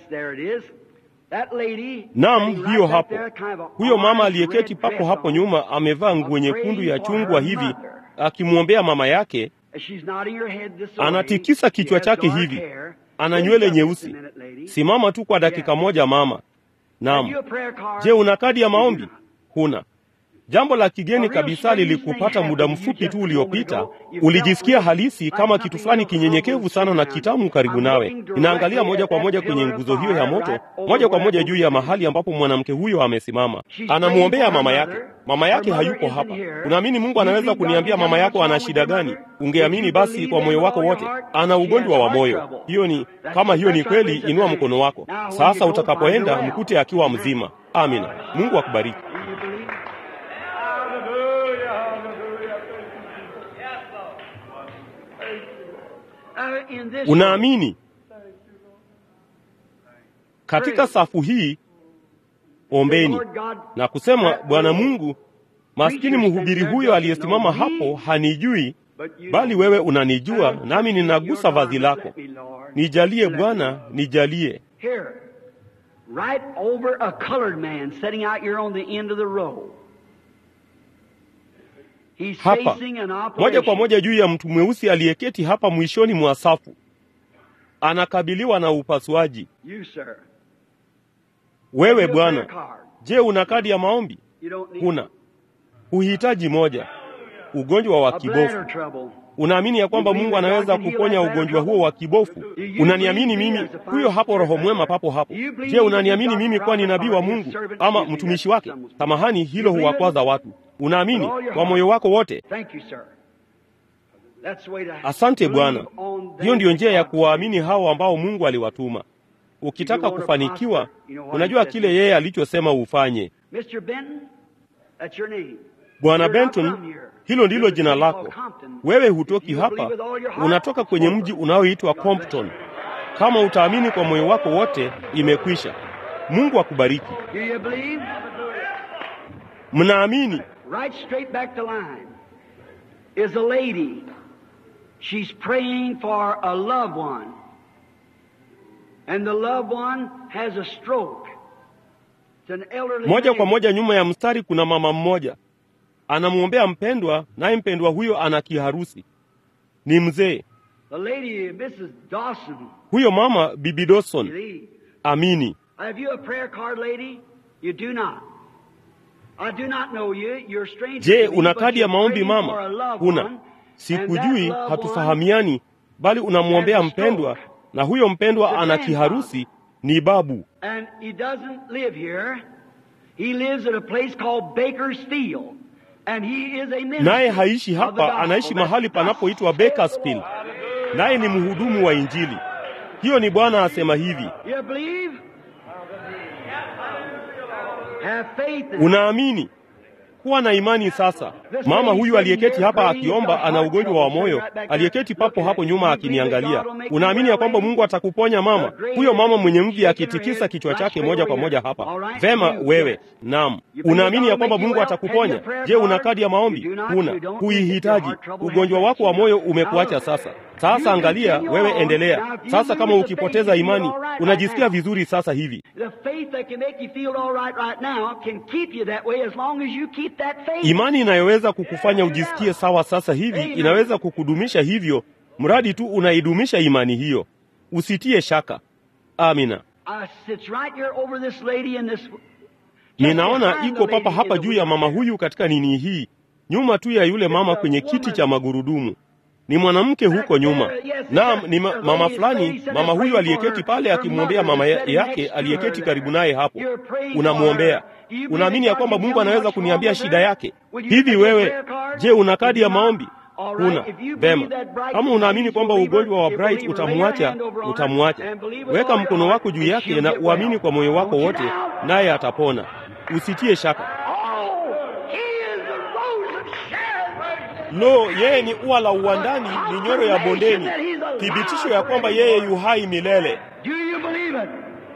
Naam, hiyo hapo, huyo mama aliyeketi papo hapo nyuma amevaa nguo nyekundu ya chungwa hivi, akimwombea mama yake. Anatikisa kichwa chake hivi, ana nywele nyeusi. Simama tu kwa dakika moja mama. Naam. Je, una kadi ya maombi? Huna. Jambo la kigeni kabisa lilikupata muda mfupi tu uliopita. Ulijisikia halisi kama kitu fulani kinyenyekevu sana na kitamu karibu nawe. Inaangalia moja kwa moja kwenye nguzo hiyo ya moto, moja kwa moja juu ya mahali ambapo mwanamke huyo amesimama. Anamwombea mama yake. Mama yake hayupo hapa. Unaamini Mungu anaweza kuniambia mama yako ana shida gani? Ungeamini basi kwa moyo wako wote. Ana ugonjwa wa moyo. Hiyo ni kama hiyo ni kweli, inua mkono wako. Sasa utakapoenda mkute akiwa mzima. Amina. Mungu akubariki. Unaamini katika safu hii? Ombeni na kusema, Bwana Mungu, maskini mhubiri huyo aliyesimama hapo hanijui, bali wewe unanijua, nami ninagusa vazi lako. Nijalie Bwana, nijalie. Hapa moja kwa moja juu ya mtu mweusi aliyeketi hapa mwishoni mwa safu, anakabiliwa na upasuaji. Wewe bwana, je, una kadi ya maombi? Huna. Huhitaji moja. Ugonjwa wa kibofu. Unaamini ya kwamba Mungu anaweza kuponya ugonjwa huo wa kibofu? Unaniamini mimi? Huyo hapo Roho Mwema papo hapo. Je, unaniamini mimi kuwa ni nabii wa Mungu ama mtumishi wake? Samahani, hilo huwakwaza watu. Unaamini kwa moyo wako wote? Asante Bwana. Hiyo ndiyo njia ya kuwaamini hao ambao Mungu aliwatuma. Ukitaka kufanikiwa, unajua kile yeye alichosema ufanye. Bwana Benton, hilo ndilo jina lako. Wewe hutoki hapa, unatoka kwenye mji unaoitwa Compton. Kama utaamini kwa moyo wako wote, imekwisha. Mungu akubariki. Mnaamini? Right straight back to line is a lady. She's praying for a loved one. And the loved one has a stroke. It's an elderly Moja kwa lady. moja nyuma ya mstari kuna mama mmoja anamwombea mpendwa, naye mpendwa huyo ana kiharusi, ni mzee. The lady, Mrs. Dawson. Huyo mama Bibi Dawson, Believe. amini. Have you a prayer card, lady? You do not. I do not know you. You're a stranger Je, to me, una but kadi ya you're maombi praying mama? for a loved Huna. one, and Sikujui, that loved hatufahamiani, bali unamwombea mpendwa, na huyo mpendwa ana kiharusi, ni babu. one, and he doesn't live here. He lives at a place called Bakersfield, and he is a minister Naye haishi of the hapa, gospel. anaishi That's mahali the panapoitwa gospel. Bakersfield, naye ni mhudumu wa Injili. Hiyo ni Bwana asema hivi. You believe? Have faith in Unaamini? Kuwa na imani sasa. Mama huyu aliyeketi hapa akiomba ana ugonjwa wa moyo, aliyeketi papo hapo nyuma akiniangalia. Unaamini ya kwamba Mungu atakuponya mama? Huyo mama mwenye mvi akitikisa kichwa chake moja kwa moja hapa. Vema, wewe. Naam. Unaamini ya kwamba Mungu atakuponya? Je, una kadi ya maombi? Huna. Huihitaji. Ugonjwa wako wa moyo umekuacha sasa. Sasa angalia, wewe endelea. Sasa kama ukipoteza imani, unajisikia vizuri sasa hivi. The faith that can make you feel all right right now can keep you that way as long as you keep that faith. Imani inayoweza kukufanya ujisikie sawa sasa hivi inaweza kukudumisha hivyo, mradi tu unaidumisha imani hiyo. Usitie shaka. Amina. I sits right here over this lady in this. Ninaona iko papa hapa juu ya mama huyu katika nini hii, nyuma tu ya yule mama kwenye kiti cha magurudumu. Ni mwanamke huko nyuma. Naam, ni ma mama fulani. Mama huyu aliyeketi pale akimwombea mama ya yake aliyeketi karibu naye hapo. Unamwombea. Unaamini ya kwamba Mungu anaweza kuniambia shida yake? Hivi wewe, je, una kadi ya maombi? Huna. Vema. Kama unaamini kwamba ugonjwa wa Bright utamwacha, utamwacha. Weka mkono wako juu yake na uamini kwa moyo wako wote, naye atapona. Usitie shaka. Oh, he is the rose of Sharon. Lo, yeye ni ua la uwandani, ni nyoro ya bondeni, thibitisho ya kwamba yeye yu hai milele. Do you believe it?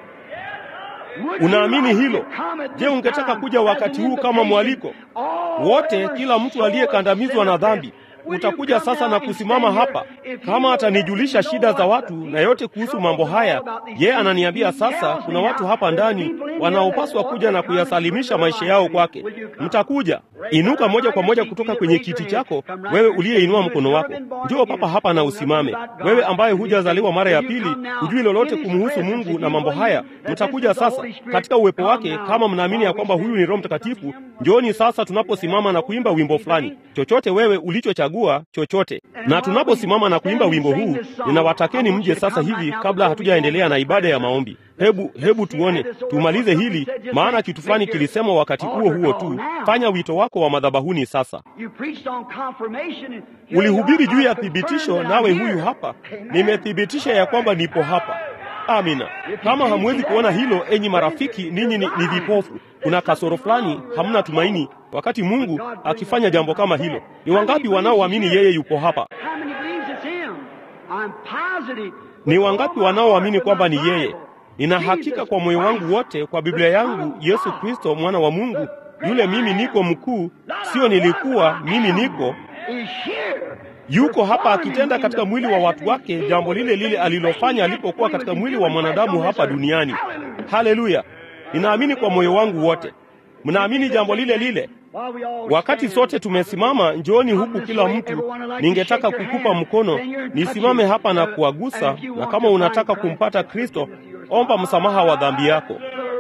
Would Unaamini you like hilo? to come at Je, this ungetaka time kuja as wakati an huu kama invitation? mwaliko? All Wote, ever kila mtu so aliyekandamizwa na dhambi, Will you utakuja come sasa down na and kusimama stand here? hapa. If he Kama will atanijulisha let me shida know za what watu the na yote kuhusu trouble mambo is haya, about these yeye things, ananiambia he sasa, tells kuna me watu now, hapa there's ndani people in here wanaopaswa that kuja na want to kuyasalimisha come maisha and yao surrender kwake. their life. Will you come? Mtakuja. Inuka moja kwa moja kutoka kwenye kiti chako, wewe uliyeinua mkono wako. Njoo papa hapa na usimame. Wewe ambaye hujazaliwa mara ya pili, hujui lolote kumhusu Mungu na mambo haya, mtakuja sasa katika uwepo wake, kama mnaamini ya kwamba huyu ni Roho Mtakatifu. Njooni sasa tunaposimama na kuimba wimbo fulani, chochote wewe ulichochagua, chochote. Na tunaposimama na kuimba wimbo huu, ninawatakeni mje sasa hivi, kabla hatujaendelea na ibada ya maombi. Hebu hebu tuone, tumalize hili, maana kitu fulani kilisema wakati huo huo tu. Fanya wito wako wa madhabahuni sasa. You preached on confirmation and here Ulihubiri you are. juu I ya confirm thibitisho, that nawe I'm huyu here. hapa. Amen. Nimethibitisha ya kwamba nipo hapa. Amina. Kama hamwezi kuona hilo, enyi marafiki, ninyi ni, ni vipofu. Kuna kasoro fulani, hamna tumaini wakati Mungu akifanya jambo kama hilo. Ni wangapi wanaoamini yeye yupo hapa? How many believes it's him? I'm positive. Ni wangapi wanaoamini kwamba ni yeye? Nina hakika kwa moyo wangu wote, kwa Biblia yangu, Yesu Kristo mwana wa Mungu, yule mimi niko mkuu, sio nilikuwa, mimi niko Is here. yuko hapa akitenda katika mwili wa watu wake jambo lile lile alilofanya alipokuwa katika mwili wa mwanadamu hapa duniani. Haleluya! Ninaamini kwa moyo wangu wote. Mnaamini jambo lile lile? While we all Wakati stand, sote tumesimama, njooni huku kila mtu. Ningetaka kukupa mkono, nisimame hapa na kuwagusa, na kama unataka kumpata Kristo, omba msamaha wa dhambi yako.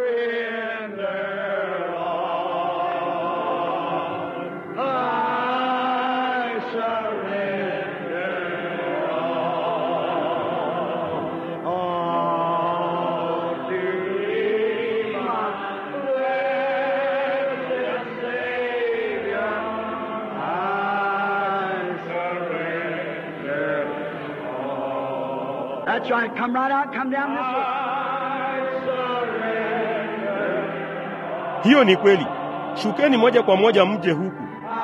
I surrender all to Thee, my blessed Savior. I surrender all. That's right. Come right out. Come down this way. Hiyo ni kweli. Shukeni moja kwa moja mje huku.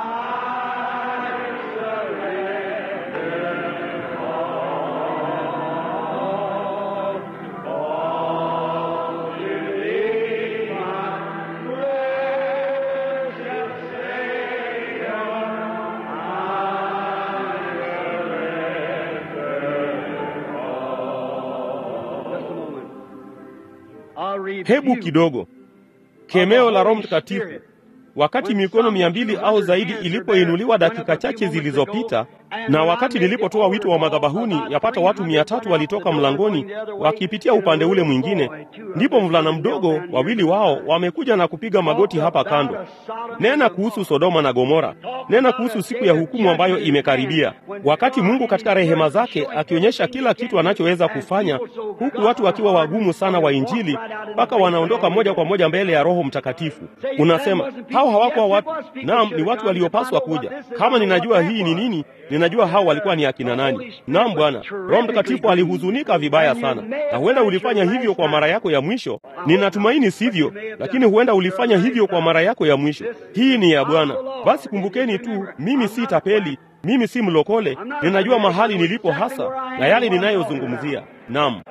Just a moment. I'll read Hebu few. kidogo. Kemeo la Roho Mtakatifu. Wakati mikono mia mbili au zaidi ilipoinuliwa dakika chache zilizopita, Na wakati nilipotoa wito wa madhabahuni, yapata watu mia tatu walitoka mlangoni wakipitia upande ule mwingine. Ndipo mvulana mdogo, wawili wao wamekuja na kupiga magoti hapa kando. Nena kuhusu Sodoma na Gomora, nena kuhusu siku ya hukumu ambayo imekaribia, wakati Mungu katika rehema zake akionyesha kila kitu anachoweza kufanya, huku watu wakiwa wagumu sana wa Injili mpaka wanaondoka moja kwa moja mbele ya Roho Mtakatifu. Unasema hao hawakuwa watu? Naam, ni watu waliopaswa kuja. Kama ninajua hii ni nini, ninajua hao walikuwa ni akina nani. Naam Bwana, Roho Mtakatifu alihuzunika vibaya sana, na huenda ulifanya hivyo kwa mara yako ya mwisho. Ninatumaini sivyo, lakini huenda ulifanya hivyo kwa mara yako ya mwisho. Hii ni ya Bwana. Basi kumbukeni tu, mimi si tapeli, mimi si mlokole, ninajua mahali nilipo hasa na yale ninayozungumzia. Naam.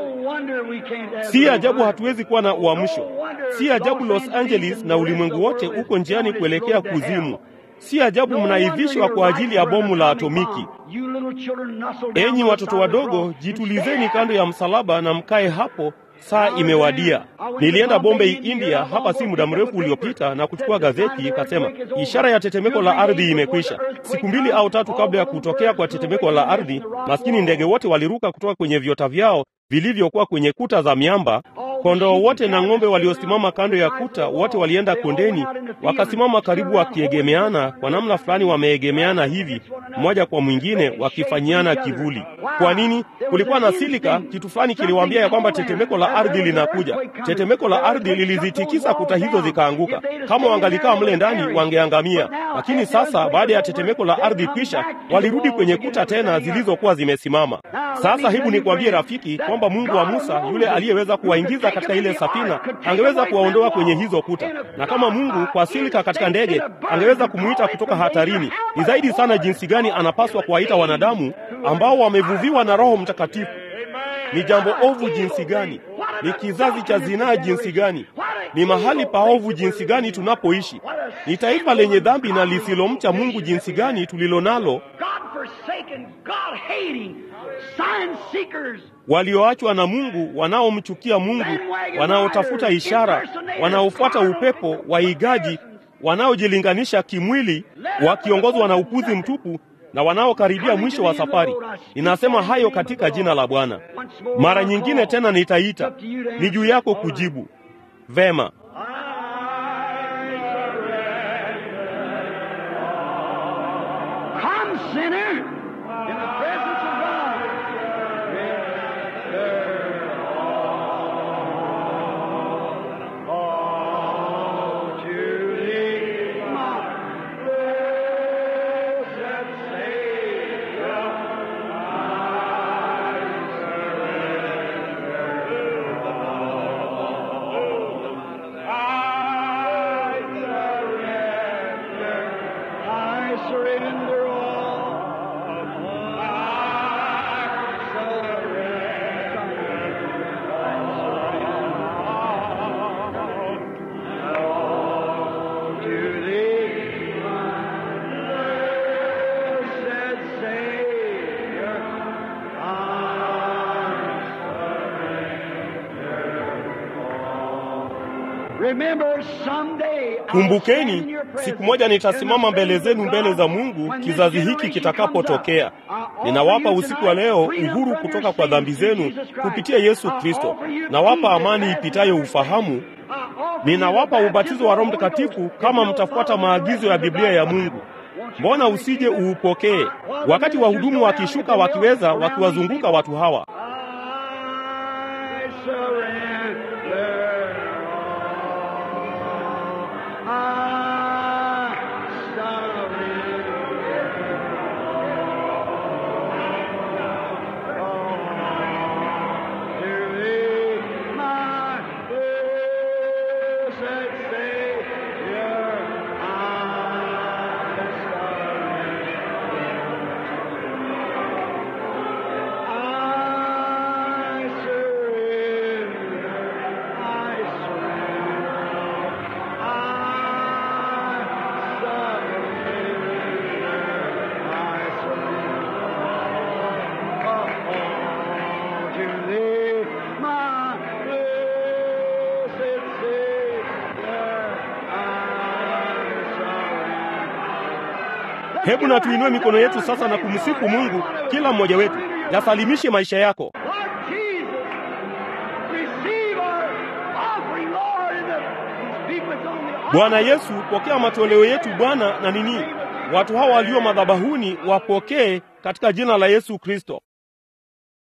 Si ajabu hatuwezi kuwa na uamsho. Si ajabu Los Angeles na ulimwengu wote uko njiani kuelekea kuzimu. Si ajabu mnaivishwa kwa ajili ya bomu la atomiki. Enyi watoto wadogo, jitulizeni kando ya msalaba na mkae hapo. Saa imewadia. Nilienda Bombay, India, hapa si muda mrefu uliopita na kuchukua gazeti, ikasema ishara ya tetemeko la ardhi imekwisha. Siku mbili au tatu kabla ya kutokea kwa tetemeko la ardhi, maskini ndege wote waliruka kutoka kwenye viota vyao vilivyokuwa kwenye kuta za miamba. Kondoo wote na ng'ombe waliosimama kando ya kuta wote walienda kondeni, wakasimama karibu, wakiegemeana kwa namna fulani, wameegemeana hivi mmoja kwa mwingine, wakifanyiana kivuli. Kwa nini? Kulikuwa na silika, kitu fulani kiliwaambia ya kwamba tetemeko la ardhi linakuja. Tetemeko la ardhi lilizitikisa kuta hizo zikaanguka. Kama wangalikaa mle ndani, wangeangamia. Lakini sasa, baada ya tetemeko la ardhi kwisha, walirudi kwenye kuta tena zilizokuwa zimesimama. Sasa hebu nikwambie rafiki, kwamba Mungu wa Musa yule aliyeweza kuwaingiza katika ile safina angeweza kuwaondoa kwenye hizo kuta, na kama Mungu kwa silika katika ndege angeweza kumuita kutoka hatarini, ni zaidi sana jinsi gani anapaswa kuwaita wanadamu ambao wamevuviwa na Roho Mtakatifu. Ni jambo ovu jinsi gani! Ni kizazi cha zinaa jinsi gani! Ni mahali paovu jinsi gani tunapoishi! Ni taifa lenye dhambi na lisilomcha Mungu jinsi gani tulilo nalo, walioachwa na Mungu, wanaomchukia Mungu, wanaotafuta ishara, wanaofuata upepo, waigaji, wanaojilinganisha kimwili, wakiongozwa na upuzi mtupu na wanaokaribia mwisho wa safari. Ninasema hayo katika jina la Bwana. Mara nyingine tena nitaita, ni juu yako kujibu. Vema. Kumbukeni, siku moja nitasimama mbele zenu mbele za Mungu kizazi hiki kitakapotokea. Ninawapa usiku wa leo uhuru kutoka kwa dhambi zenu kupitia Yesu Kristo. Nawapa amani ipitayo ufahamu. Ninawapa ubatizo wa Roho Mtakatifu kama mtafuata maagizo ya Biblia ya Mungu. Mbona usije uupokee? Wakati wahudumu wakishuka, wakiweza, wakiwazunguka watu hawa Hebu na tuinue mikono yetu sasa na kumsifu Mungu, kila mmoja wetu. Yasalimishe maisha yako. Lord Jesus, receive our offering, Lord, and the people that's on the altar. Bwana Yesu, pokea matoleo yetu Bwana. Na nini, watu hawa walio madhabahuni wapokee katika jina la Yesu Kristo.